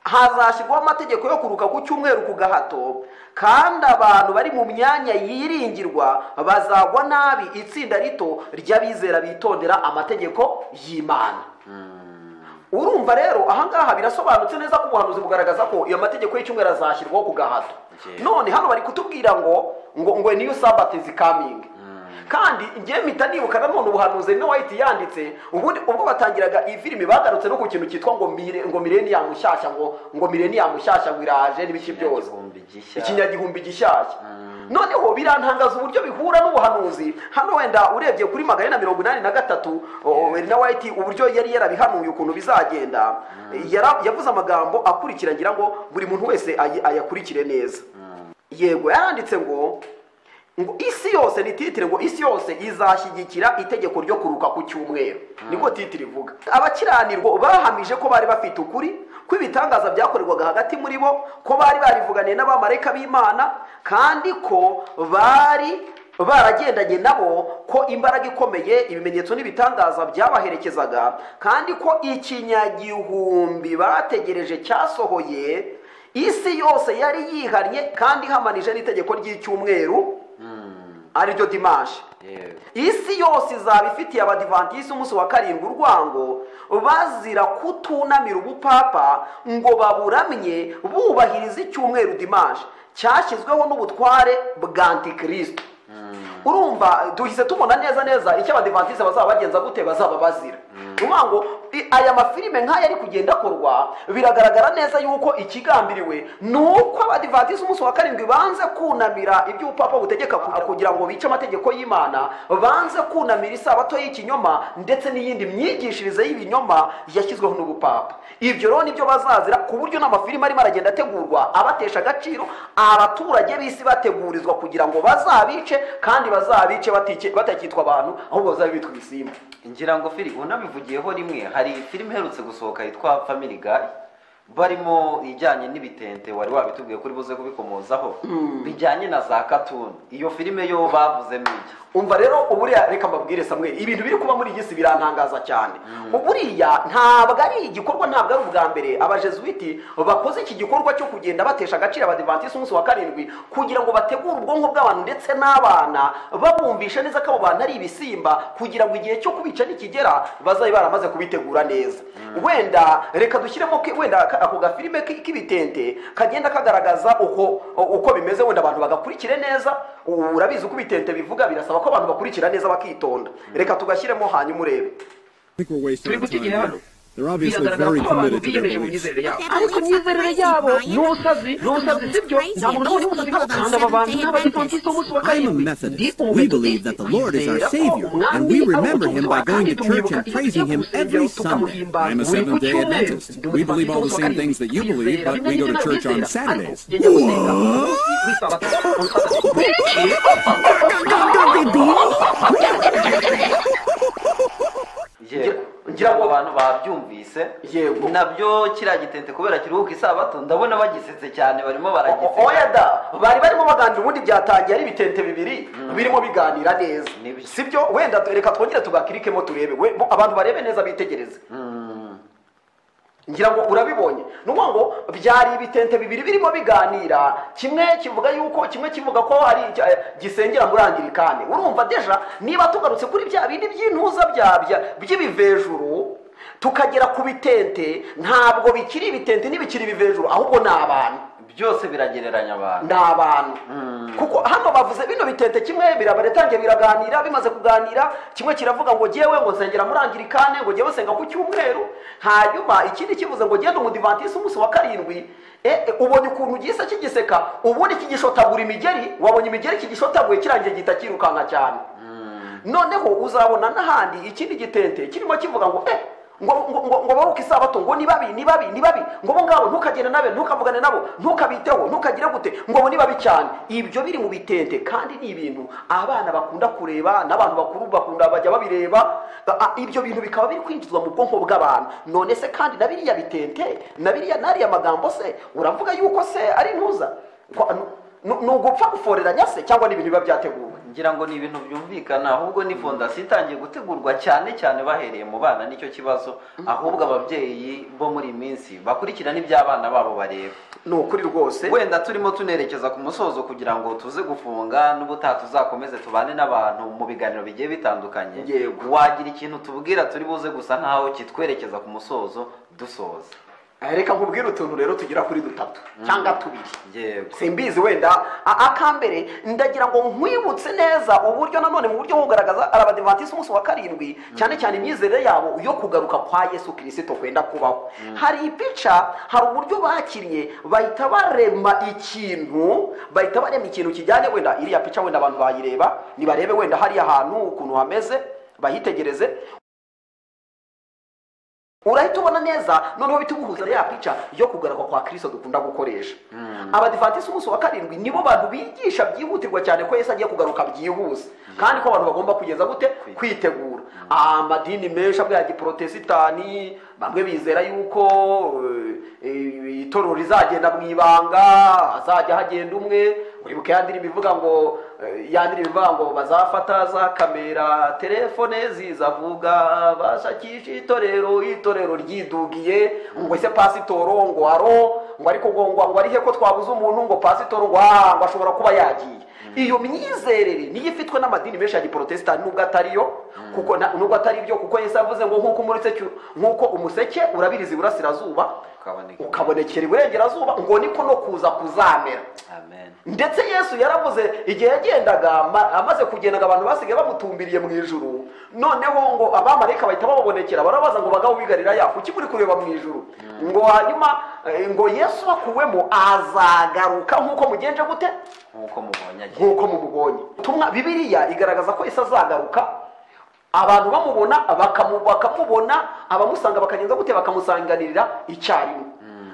hazashyirwaho amategeko yo kuruka ku cyumweru ku gahato kandi abantu bari mu myanya yiringirwa bazagwa nabi itsinda rito ry'abizera bitondera amategeko y'imana urumva rero ahangaha birasobanutse neza ko ubuhanuzi bugaragaza ko iyo mategeko y'icyumweru azashyirwaho ku gahato Yeah. none hano bari kutubwira ngo ngo ngo niyo sabati zikamingi kandi ngewe mpita nibuka nanone ubuhanuzi no wahita yanditse ubundi ubwo batangiraga iyi filime bagarutse no ku kintu cyitwa ngo mire ngo millennium shyashya ngo ngo millennium shyashya ngo iraje n'ibiki byose Ikinyagihumbi gishya. ikinyagihumbi gishyashya noneho birantangaza uburyo bihura n'ubuhanuzi hano wenda urebye kuri magana ane na mirongo inani na gatatu o- na wayiti uburyo yari yarabihanuye ukuntu bizagenda yara- yavuze amagambo akurikira ngira ngo buri muntu wese ayi- ayakurikire neza yego yaranditse ngo ngo isi yose ni titire ngo isi yose izashyigikira itegeko ryo kuruka ku cyumweru niko titire ivuga abakiranirwa bahamije ko bari bafite ukuri ko ibitangaza byakorerwaga hagati muri bo ko bari barivuganiye n'abamarayika b'imana kandi ko bari baragendanye nabo ko imbaraga ikomeye ibimenyetso n'ibitangaza byabaherekezaga kandi ko ikinyagihumbi bategereje cyasohoye isi yose yari yihannye kandi ihamanije n'itegeko ry'icyumweru ariryo dimanshi Yego. isi yose izaba ifitiye abadivantisi umunsi wa karindwi urwango bazira kutunamira ubupapa ngo baburamye bubahiriza icyumweru dimanshi cyashyizweho n'ubutware bwa antikristo urumva duhise tubona neza neza icyo abadivantisi bazaba bagenza gute bazaba bazira ni ukuvuga ngo i- aya mafilime nk'aya ari kugenda akorwa biragaragara neza yuko ikigambiriwe ni uko abadivantizi umunsi wa karindwi banze kunamira ibyo ubupapa butegeka ku- kugira ngo bice amategeko y'imana banze kunamira isabato y'ikinyoma ndetse n'iyindi myigishirize y'ibinyoma yashyizweho n'ubupapa ibyo rero nibyo bazazira ku buryo n'amafilime arimo aragenda ategurwa abatesha agaciro abaturage b'isi bategurizwa kugira ngo bazabice kandi bazabice batice- batakitwa abantu ahubwo bazabe bitwa ibisimba ngira ngo firi unabivugiyeho rimwe hari filime iherutse gusohoka yitwa family guy barimo ijyanye n'ibitente wari wabitubwiye ko uri buze kubikomozaho bijyanye na za katuni iyo filime yo bavuzemo iki umva rero uburiya reka mbabwire samweri ibintu biri kuba muri iyi si birantangaza cyane uburiya ntabwo ari igikorwa ntabwo ari ubwa mbere abajesuiti bakoze iki gikorwa cyo kugenda batesha agaciro abadivantisiti umunsi wa karindwi kugira ngo bategure ubwonko bw'abantu ndetse n'abana babumvisha neza ko abo bantu ari ibisimba kugira ngo igihe cyo kubica nikigera bazabe baramaze kubitegura neza wenda reka dushyiremo ke- wenda ka- ako gafilime k- k'ibitente kagenda kagaragaza uko uko bimeze wenda abantu bagakurikire neza ubu urabizi uko ibitente bivuga birasaba ko abantu bakurikira neza bakitonda reka tugashyiremo hanyuma urebe think we're wasting turi our gutegera time. hano here. They're obviously very biragaragara ko abantu committed to their biyemeje mu beliefs. myizerere yabo ariko imyizerere yabo ni ubusazi ni ubusazi sibyo ntabwo nabonye ubusazi bwo kandi aba bantu ni abadivantisiti bo munsi wa I'm a karindwi Ndi Methodist. We umubetisi. believe that the Lord is Twizera our ko Savior, umwami and we ari remember umucunguzi Him wa by going kandi to church tumwibuka and igihe praising Him tugiye every gusenga, Sunday. tukamuhimbaza. I'm a Buri Seventh day ku cyumweru, Adventist. ndi We believe all the umubatisi wa same karindwi. things that you believe, Twizera but we go to ibyo church on nizera, ariko Saturdays. ugenda gusenga, kuri Sabato, on Saturday. Yego. ngira ngo abantu babyumvise Yego. nabyo kiriya gitente kubera kiruhuka isabato ndabona bagisetse cyane barimo O- baragisetse oya da bari barimo baganira ubundi byatangiye ari ibitente bibiri birimo biganira neza Ni byo. sibyo wenda tu- reka twongere tugakirikemo turebe we bo- abantu barebe neza bitegereze ngira ngo urabibonye ni ukuvuga ngo byari ibitente bibiri birimo biganira kimwe kivuga yuko kimwe kivuga ko hari icya- gisengera muri angirikani urumva deja niba tugarutse kuri bya bindi by'intuza bya- bya- by'ibivejuru tukagera ku bitente ntabwo bikiri ibitente ntibikiri ibivejuru ahubwo ni abantu byose biragereranya abantu ni abantu kuko hano bavuze bino bitente kimwe birabaretangiye biraganira bimaze kuganira kimwe kiravuga ngo jyewe ngo nsengera muri angirikane ngo jyewe senga ku cyumweru hanyuma ikindi kivuze ngo genda umudivantisi umunsi wa karindwi e, e, ubonye ukuntu gisa kigiseka ubundi kigishotagura imigeri wabonye imigeri kigishotaguye kirangiye gihita kirukanka cyane noneho uzabona n'ahandi ikindi gitente kirimo kivuga ngo eh ngo ngo ngo- ngo baruke isabato ngo ni babi ni babi ni babi ngo bo ngabo ntukagende nabe ntukavugane nabo ntukabiteho ntukagire gute ngo bo ni babi cyane ibyo biri mu bitente kandi ni ibintu abana bakunda kureba n'abantu bakuru bakunda bajya babireba a- a- ibyo bintu bikaba biri kwinjizwa mu bwonko bw'abantu none se kandi na biriya bitente na biriya n'ariya magambo se uravuga yuko se ari intuza Kwa- ni ni ugupfa guforeranya se cyangwa ni ibintu biba byateguwe ngira ngo ni ibintu byumvikana ahubwo ni fondasiyo itangiye gutegurwa cyane cyane bahereye mu bana nicyo kibazo ahubwo ababyeyi bo muri iyi minsi bakurikirana ibyo abana babo bareba ni ukuri rwose wenda turimo tunerekeza ku musozo kugira ngo tuze gufunga n'ubutaha tuzakomeze tubane n'abantu mu biganiro bigiye bitandukanye Yego. wagira ikintu tubwira turi buze gusa nk'aho kitwerekeza ku musozo dusoza Eh, reka nkubwire utuntu rero tugera kuri dutatu cyangwa tubiri yego simbizi wenda a- akambere ndagira ngo nkwibutse neza uburyo nanone mu buryo bwo kugaragaza abadivantisiti umunsi wa karindwi cyane cyane imyizerere yabo yo kugaruka kwa yesu kirisito kwenda kubaho hari ipica hari uburyo bakiriye bahita barema ikintu bahita barema ikintu kijyanye wenda iriya pica wenda abantu bayireba nibarebe wenda hariya hantu ukuntu hameze bahitegereze urahita ubona neza noneho bita ubuhuza ya pica yo kugaruka kwa kirisito dukunda gukoresha abadivantisiti umunsi wa karindwi nibo bantu bigisha byihutirwa cyane ko yesu agiye kugaruka byihuse kandi ko abantu bagomba kugeza gute kwitegura amadini menshi amwe ya giporotesitani bamwe bizera yuko eh, eh, itorero rizagenda mu ibanga hazajya hagenda umwe uribuke ya ndirimbo ivuga ngo eh, ya ndirimbo ivuga ngo bazafata za kamera telefone zizavuga bashakisha itorero itorero ryidugiye ngo ese pasitoro ngo aro ngo ariko ngo ngo ngo arihe ko twabuze umuntu ngo pasitoro ngo aha ngo ashobora kuba yagiye iyo myizerere niyo ifitwe n'amadini menshi ya giporotesitanti nubwo atari yo kuko na- nubwo atari byo kuko yesu yavuze ngo nk'uko umuritse cy'u- nk'uko umuseke urabiriza iburasirazuba ukaboneka ukabonekera iburengerazuba ngo niko no kuza kuzamera amen ndetse yesu yaravuze igihe yagendaga ama- amaze kugendaga abantu basigaye bamutumbiriye mu ijuru noneho ngo abamarayika bahita bababonekera barabaza ngo bagabo bigarira kuki muri kureba mu ijuru ngo hanyuma eh, ngo yesu bakuwemo azagaruka nk'uko mugenje gute nk'uko mubonye agiye nk'uko mumubonye ubutumwa bibiriya igaragaza ko isi azagaruka abantu bamubona bakamu- bakamubona abamusanga bakagenza gute bakamusanganirira icyarimwe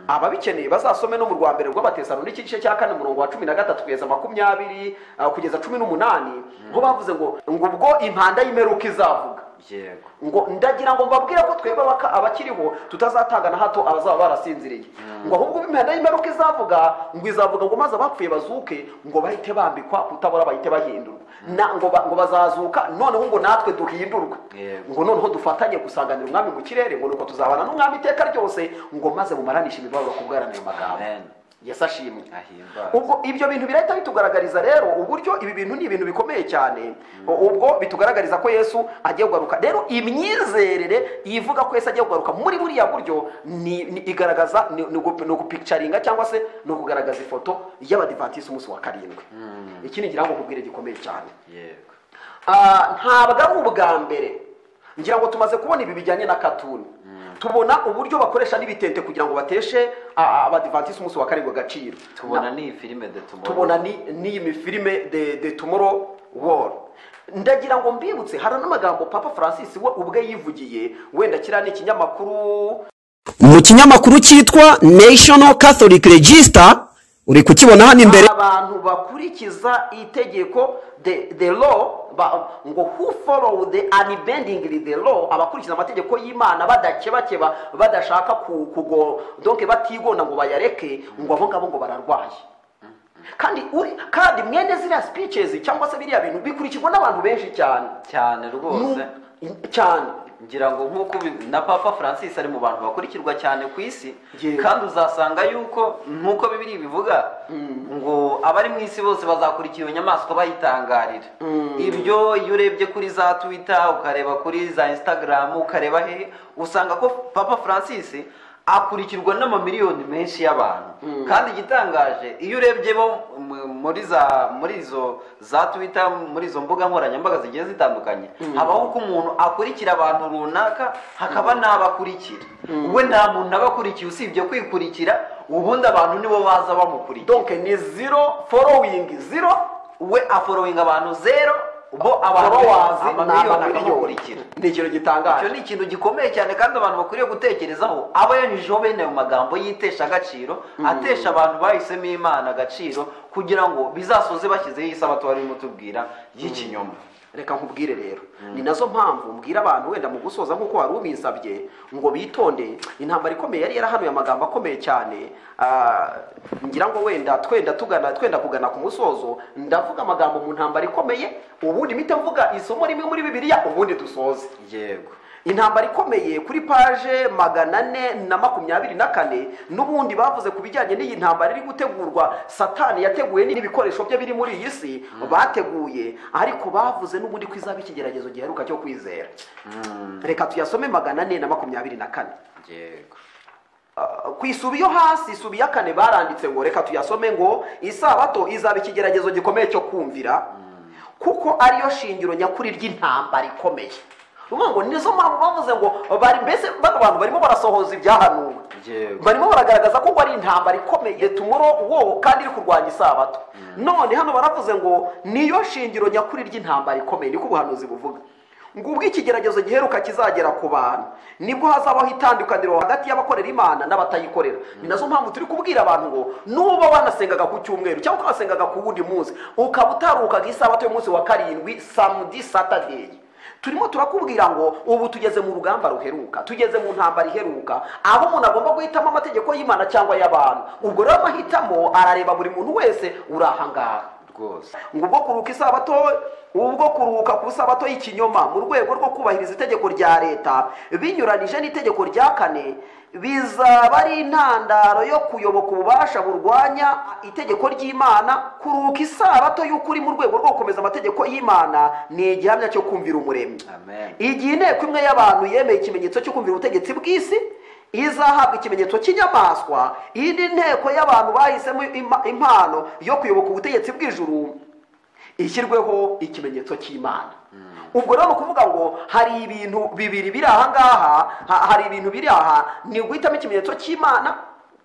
ababikeneye bazasome no mu rwa mbere rw'abatesano n'igice cya kane umurongo wa cumi na gatatu kugeza makumyabiri ah, kugeza cumi n'umunani ngo bavuze ngo ngo ubwo impanda y'imperuka izavuga yego ngo ndagira ngo mbabwire ko twebwe abaka- abakiriho tutazatanga na hato abazaba barasinziriye ngo ahubwo imihanda y'imperuka izavuga ngo izavuga ngo maze abapfuye bazuke ngo bahite bambikwa kutabora bahite bahindurwa Na- ngo ba- ngo bazazuka noneho ngo natwe duhindurwe Yego. ngo noneho dufatanye gusanganira umwami mu kirere ngo nuko tuzabana n'umwami iteka ryose ngo maze mumaranishe imibabaro ku bwaranira amagambo amen yesu ashimwe ahimbaze ubwo ibyo bintu birahita bitugaragariza rero uburyo ibi bintu ni ibintu bikomeye cyane ubwo bitugaragariza ko yesu agiye kugaruka rero imyizerere ivuga ko yesu agiye kugaruka muri buriya buryo ni, ni igaragaza ni, ni, ugu- ni ugupikicaringa cyangwa se ni ukugaragaza ifoto y'abadivantisiti umunsi wa karindwi iki ni ikirango kubwire gikomeye cyane yego Ah, ntabwo ari ubwa mbere ngira ngo tumaze kubona ibi bijyanye na katuni tubona uburyo bakoresha n'ibitente kugira ngo bateshe ah, abadivantisiti umunsi wa karindwi agaciro tubona Na- ni filime de tumoro tubona ni- n'iyi ni filime de de tomorrow world ndagira ngo mbibutse hari n'amagambo papa francis we ubwe yivugiye wenda kiriya ni ikinyamakuru mu kinyamakuru cyitwa national catholic register uri kukibona hano imbere abantu bakurikiza itegeko the, the law ba, ngo who follow the unbendingly the law abakurikiza amategeko y'imana badakebakeba badashaka ku, kugo donc batigonda ngo bayareke ngo abo ngabo ngo bararwaye kandi uri kandi mwene ziriya speeches cyangwa se biriya bintu bikurikirwa n'abantu benshi cyane cyane rwose Nu- cyane ngira ngo nk'uko ubi- na papa francis ari mu bantu bakurikirwa cyane ku isi Yego. kandi uzasanga yuko nk'uko bibiri bivuga ngo abari mu isi bose bazakurikira iyo nyamaswa bayitangarira ibyo iyo urebye kuri za twitter ukareba kuri za instagram ukareba hehe usanga ko papa francis akurikirwa n'amamiliyoni menshi y'abantu kandi igitangaje iyo urebye bo mu- muri za muri izo za twitter muri izo mbuga nkoranyambaga zigiye zitandukanye habaho ko umuntu akurikira abantu runaka hakaba n'abakurikira we nta muntu aba akurikiye usibye kwikurikira ubundi abantu nibo baza bamukurikira donc ni zero following zero we aforowinga abantu zero bo abantu followers amamiliyoni akamukurikira ni ikintu icyo gitangaje ni ikintu gikomeye cyane kandi abantu bakwiriye gutekerezaho aba yanyujijeho bene ayo magambo y'itesha agaciro atesha abantu bahisemo imana agaciro kugira ngo bizasoze bashyizeho isabato barimo tubwira y'ikinyoma reka nkubwire rero ni nazo mpamvu mbwira abantu wenda mu gusoza nk'uko wari ubinsabye ngo bitonde intambara ikomeye yari yarahanuye amagambo akomeye cyane ah, ngira ngo wenda twenda tugana twenda kugana ku musozo ndavuga amagambo mu ntambara ikomeye ubundi mpita mvuga isomo rimwe muri bibiliya ubundi dusoze yego intambara ikomeye kuri paje magana ane na makumyabiri na kane n'ubundi bavuze ku bijyanye n'iyi ntambara iri gutegurwa satani yateguye n'ibikoresho bye biri muri iyi si bateguye ariko bavuze n'ubundi ko izaba ikigeragezo giheruka cyo kwizera reka tuyasome magana ane na makumyabiri na kane yego Uh, ku isubi yo hasi isubi ya kane baranditse ngo reka tuyasome ngo isabato izaba ikigeragezo gikomeye cyo kumvira kuko ariyo shingiro nyakuri ry'intambara ikomeye uvuga ngo nizo mpamvu bavuze ngo bari mbese bano bantu barimo barasohoza ibyahanuwe Yego. barimo baragaragaza ko ari intambara ikomeye tumuro wowe kandi iri kurwanya isabato none hano baravuze ngo niyo shingiro nyakuri ry'intambara ikomeye niko ubuhanuzi buvuga ngo ubwo ikigeragezo giheruka kizagera ku bantu nibwo hazabaho itandukaniro hagati y'abakorera imana n'abatayikorera ni nazo mpamvu turi kubwira abantu ngo nuba banasengaga ku cyumweru cyangwa ukabasengaga ku wundi munsi ukaba utaruhukaga isabato y'umunsi wa karindwi samudi satadeyi turimo turakubwira ngo ubu tugeze mu rugamba ruheruka tugeze mu ntambara iheruka aho umuntu agomba guhitamo amategeko y'imana cyangwa y'abantu ubwo rero amahitamo arareba buri muntu wese uri ahangaha rwose ngo ubwo kuruhuka isabato ubwo kuruhuka ku isabato y'ikinyoma mu rwego rwo kubahiriza itegeko rya leta binyuranije n'itegeko rya kane bizaba ari intandaro yo kuyoboka ububasha burwanya itegeko ry'imana kuruhuka isabato y'ukuri mu rwego rwo gukomeza amategeko y'imana ni igihamya cyo kumvira umuremyi amen igihe inteko imwe y'abantu yemeye ikimenyetso cyo kumvira ubutegetsi bw'isi izahabwa ikimenyetso cy'inyamaswa iyi ni inteko y'abantu bahisemo ima- impano yo kuyoboka ubutegetsi bw'ijuru ishyirweho ikimenyetso cy'imana ubwo rero ni ukuvuga ngo hari ibintu bibiri biri aha ngaha ha- hari ibintu biri aha ni uguhitamo ikimenyetso cy'imana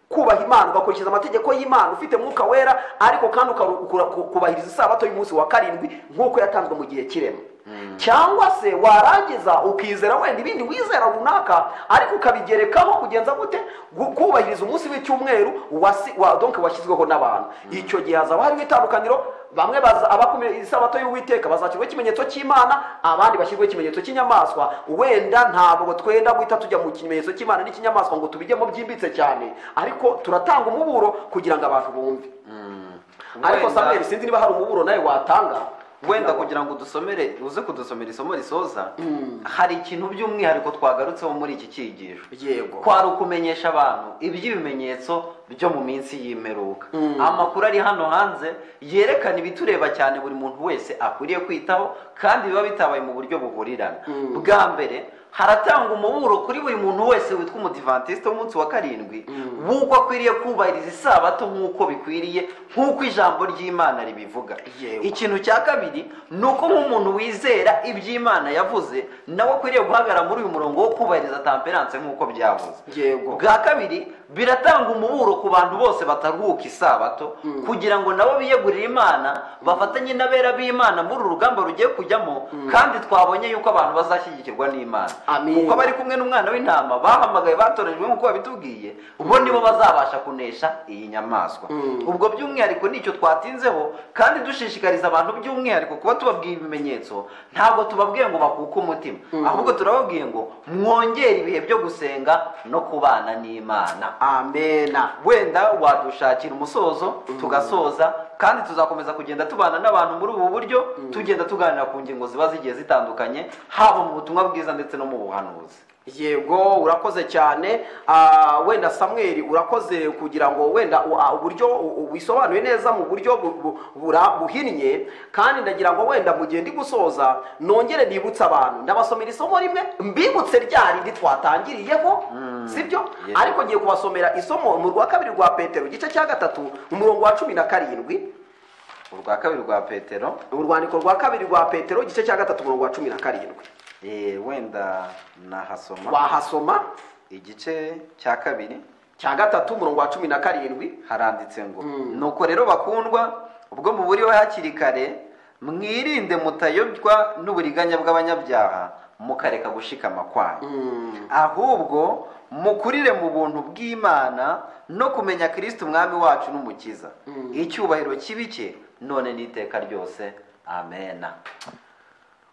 kubaha imana ugakurikiza amategeko y'imana ufite mwuka wera ariko kandi ukara- ku- kubahiriza isabato y'umunsi wa karindwi nk'uko yatanzwe mu gihe kirema cyangwa se warangiza ukizera wenda ibindi wizera runaka ariko ukabigerekaho kugenza gute Gu- kubahiriza umunsi w'icyumweru wasi- wa- donc washyizweho n'abantu icyo gihe hazaba harimo itandukaniro bamwe baza abakumira isabato y'uwiteka bazashyirwaho ikimenyetso cy'imana abandi bashyirwaho ikimenyetso cy'inyamaswa wenda ntabwo twenda guhita tujya mu kimenyetso cy'imana n'ikinyamaswa ngo tubijyemo byimbitse cyane ariko turatanga umuburo kugira ngo abantu bumve ariko Wenda- samweri sinzi niba hari umuburo nawe watanga wenda kugira ngo dusomere uze kudusomera isomo risoza hari ikintu by'umwihariko twagarutseho muri iki cyigisho Yego. kwari ukumenyesha abantu iby'ibimenyetso byo mu minsi y'imperuka amakuru ari hano hanze yerekana ibitureba cyane buri muntu wese akwiriye kwitaho kandi biba bitabaye mu buryo buhurirana bwa mbere haratanga umuburo kuri buri muntu wese witwa umudivantiste w'umunsi wa karindwi w'uko akwiriye kubahiriza isabato nk'uko bikwiriye nk'uko ijambo ry'imana ribivuga Yewe. ikintu cya kabiri ni uko nk'umuntu wizera iby'imana yavuze nawe akwiriye guhagarara muri uyu murongo wo kubahiriza tamperanse nk'uko byavuze Yego. bwa kabiri biratanga umuburo ku bantu bose bataruhuka isabato kugira ngo nabo biyegurire imana bafatanye n'abera b'imana muri uru rugamba rugiye kujyamo kandi twabonye yuko abantu bazashyigikirwa n'imana Amin. kuko bari kumwe n'umwana w'intama bahamagaye batorejwe nk'uko babitubwiye bo nibo bazabasha kunesha iyi nyamaswa ubwo by'umwihariko nicyo twatinzeho kandi dushishikariza abantu by'umwihariko kuba tubabwiye ibimenyetso ntabwo tubabwiye ngo bakuke umutima ahubwo turababwiye ngo mwongere ibihe byo gusenga no kubana n'imana amena wenda wadushakira umusozo tugasoza kandi tuzakomeza kugenda tubana n'abantu muri ubu buryo tugenda tuganira ku ngingo ziba zigiye zitandukanye haba mu butumwa bwiza ndetse no mu buhanuzi yego urakoze cyane Ah, wenda samweri urakoze kugira ngo wenda u- ah, uburyo u- u- wisobanuye neza mu buryo bu- bu- bura- buhinnye kandi ndagira ngo wenda mu gihe ndi gusoza nongere nibutse abantu ndabasomera isomo rimwe mbibutse rya rindi twatangiriyeho sibyo Yego. ariko ngiye kubasomera isomo mu rwa kabiri rwa petero igice cya gatatu umurongo wa cumi na karindwi urwa kabiri rwa petero urwandiko rwa kabiri rwa petero igice cya gatatu umurongo wa cumi na karindwi eh, wenda nahasoma wahasoma igice cya kabiri cya gatatu umurongo wa cumi na karindwi haranditse ngo nuko rero bakundwa ubwo muburiho hakiri kare mwirinde mutayobywa n'uburiganya bw'abanyabyaha mukareka gushikama kwayo ahubwo mukurire mu buntu bw'imana no kumenya kirisiti umwami wacu n'umukiza icyubahiro kibi cye none n'iteka ryose amena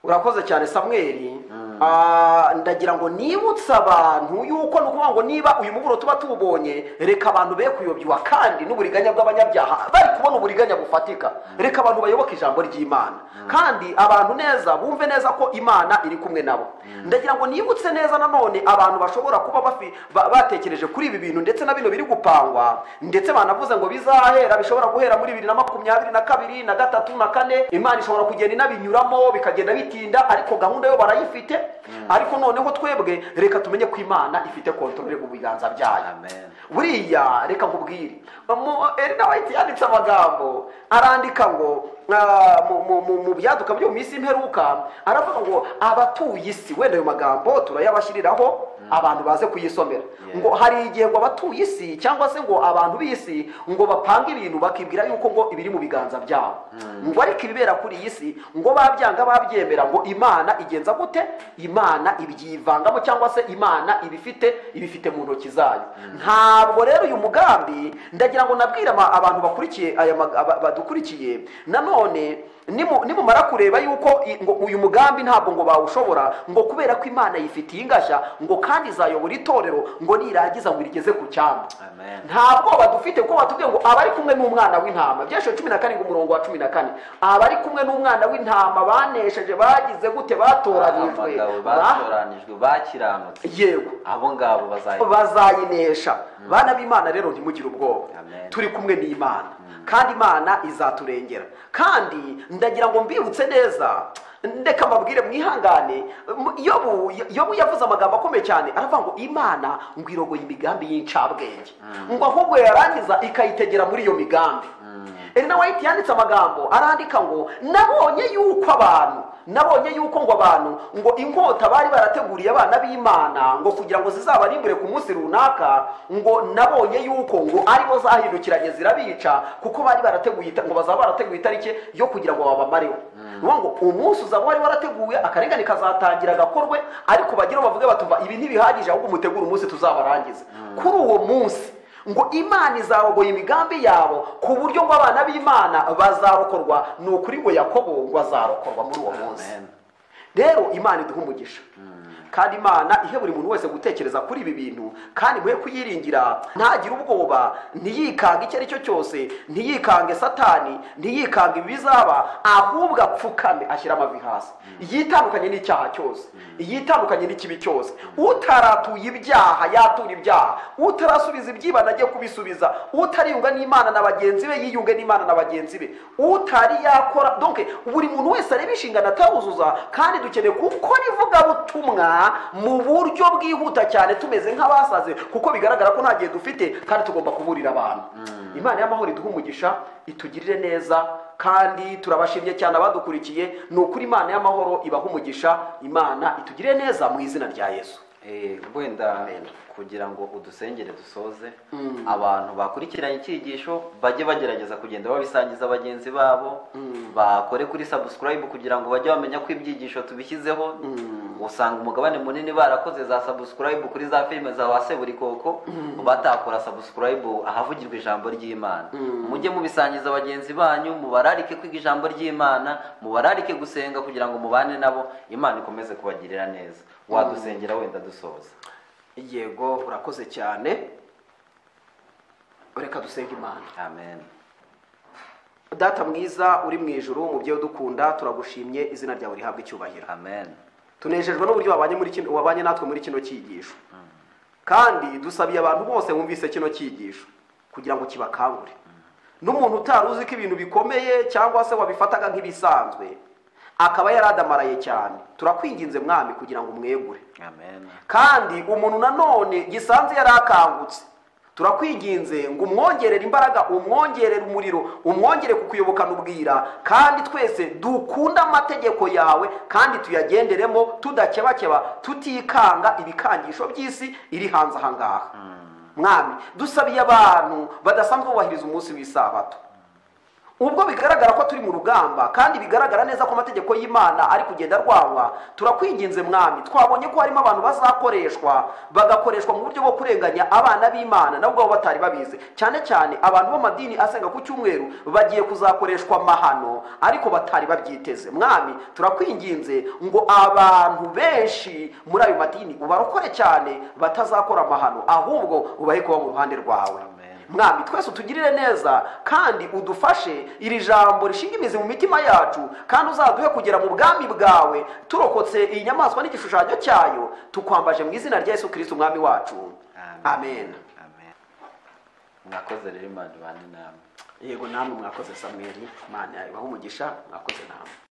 urakoze cyane samweri Ah, ndagira ngo nibutse abantu yuko ni ukuvuga ngo niba uyu muburo tuba tuwubonye reka abantu be kuyobywa kandi n'uburiganya bw'abanyabyaha bari kubona uburiganya bufatika reka abantu bayoboke ijambo ry'imana kandi abantu neza bumve neza ko imana iri kumwe nabo ndagira ngo nibutse neza nanone abantu bashobora kuba bafi- ba- batekereje kuri ibi bintu ndetse na bino biri gupangwa ndetse banavuze ngo bizahera bishobora guhera muri bibiri na makumyabiri na kabiri na gatatu na kane imana ishobora kugenda inabinyuramo bikagenda bitinda ariko gahunda yo barayifite ariko noneho twebwe reka tumenye ko imana ifite kontorore mu biganza byayo Amen. buriya reka nkubwire Mu- Ellen White yanditse amagambo arandika ngo ah, mu- mu- mu- mu byaduka byo mu minsi y'imperuka aravuga ngo abatuye isi wenda ayo magambo turayabashyiriraho abantu baze kuyisomera ngo hari igihe ngo abatuye isi cyangwa se ngo abantu b'isi ngo bapanga ibintu bakibwira yuko ngo ibiri mu biganza byabo ngo ariko ibibera kuri iyi si ngo babyanga babyemera ngo imana igenza gute imana ibyivangamo cyangwa se imana ibifite ibifite mu ntoki zayo ntabwo rero uyu mugambi ndagira ngo nabwire ama- abantu bakurikiye aya mag- aba- badukurikiye nanone nimu- nimumara kureba yuko i- ngo uyu mugambi ntabwo ngo bawushobora ngo kubera ko imana yifitiye ingashya ngo kandi izayobora itorero ngo nirangiza ngo irigeze ku cyambu Amen. nta bwoba dufite kuko batubwiye ngo abari kumwe n'umwana w'intama byashyiwe cumi na karindwi umurongo wa cumi na kane abari kumwe n'umwana w'intama banesheje bagize gute batoranijwe Abagabo ba- batoranijwe bakiranutse yego abo ngabo bazahita bazayinesha bana b'imana rero ntimugire ubwoba Amen. turi kumwe n'imana kandi imana izaturengera kandi ndagira ngo mbibutse neza ndeka mbabwire mwihangane mu- yobu yobu yavuze amagambo akomeye cyane aravuga ngo imana ngo irogoye imigambi y'incabwenge ngo ahubwo yarangiza ikayitegera muri iyo migambi Elena White yanditse amagambo arandika ngo nabonye yuko abantu nabonye yuko ngo abantu ngo inkota bari barateguriye abana b'imana ngo kugira ngo zizabarimbure ku munsi runaka ngo nabonye yuko ngo aribo zahindukiranye zirabica kuko bari barateguye ita- ngo bazaba barateguye itariki yo kugira ngo babamareho Nuvuga ngo umunsi uzaba wari warateguwe akarengane kazatangira gakorwe ariko bagire bavuge batuva ibi ntibihagije ahubwo mutegure umunsi tuzabarangize kuri uwo munsi ngo imana izarogoye imigambi yabo ku buryo ngo abana b'imana bazarokorwa ni ukuri ngo yakobo ngo azarokorwa muri uwo munsi Amen. rero imana iduha umugisha kandi imana ihe buri muntu wese gutekereza kuri ibi bintu kandi muhe kuyiringira ntagire ubwoba ntiyikange icyo ari cyo cyose ntiyikange satani ntiyikange ibizaba ahubwo apfukame ashyira amavi hasi yitandukanye n'icyaha cyose yitandukanye n'ikibi cyose utaratuye ibyaha yatura ibyaha utarasubiza ibyibana ajye kubisubiza utariyunga n'imana na bagenzi be yiyunge n'imana na bagenzi be utari yakora donke buri muntu wese areba inshingano ataruzuza kandi dukeneye gukora ivugabutumwa mu buryo bwihuta cyane tumeze nk'abasaze kuko bigaragara ko nta gihe dufite kandi tugomba kuburira abantu imana y'amahoro iduha umugisha itugirire neza kandi turabashimye cyane abadukurikiye ni ukuri imana y'amahoro ibaha umugisha imana itugirire neza mu izina rya yesu Eh, wenda kugira ngo udusengere dusoze abantu bakurikiranye icyigisho bajye bagerageza kugenda babisangiza bagenzi babo bakore kuri subscribe kugira ngo bajye bamenya ko ibyigisho tubishyizeho usanga umugabane munini barakoze za subscribe kuri za filime za wase buri koko batakora subscribe ahavugirwa ijambo ry'imana mujye mubisangiza bagenzi banyu mubararike kwiga ijambo ry'imana mubararike gusenga kugira ngo mubane nabo imana ikomeze kubagirira neza wadusengera wenda dusoza yego urakoze cyane reka dusenge imana amen data mwiza uri mu ijuru mubyeyi udukunda turagushimye izina ryawe rihabwa icyubahiro amen tunejejwe n'uburyo wabanye muri kino- wabanye natwe muri kino cyigisho kandi dusabiye abantu bose bumvise kino cyigisho kugira ngo kibakangure n'umuntu utari uzi ko ibintu bikomeye cyangwa se wabifataga nk'ibisanzwe akaba yaradamaraye cyane turakwinginze mwami kugira ngo umwegure amen kandi umuntu nanone gisanze yari akangutse turakwinginze ngo umwongerere imbaraga umwongerere umuriro umwongere kukuyobokana ubwira kandi twese dukunda amategeko yawe kandi tuyagenderemo tudakebakeba tutikanga ibikangisho by'isi iri hanze aha ngaha mwami dusabiye abantu badasanzwe bubahiriza umunsi w'isabato ubwo bigaragara ko turi mu rugamba kandi bigaragara neza ko amategeko y'imana ari kugenda arwanywa turakwinginze mwami twabonye ko harimo abantu bazakoreshwa bagakoreshwa mu buryo bwo kurenganya abana b'imana nabo ubwabo batari babizi cyane cyane abantu b'amadini asenga ku cyumweru bagiye kuzakoreshwa amahano ariko batari babyiteze mwami turakwinginze ngo abantu benshi muri ayo madini ubarokore cyane batazakora amahano ahubwo ubahe kuba mu ruhande rwawe Amen. mwami twese utugirire neza kandi udufashe iri jambo rishinga imizi mu mitima yacu kandi uzaduhe kugera mu bwami bwawe turokotse iyi nyamaswa n'igishushanyo cyayo tukwambaje mu izina rya yesu kirisiti umwami wacu amen amen mwakoze rero imana ibane namwe yego namwe mwakoze samweri imana yawe ibahe umugisha mwakoze namwe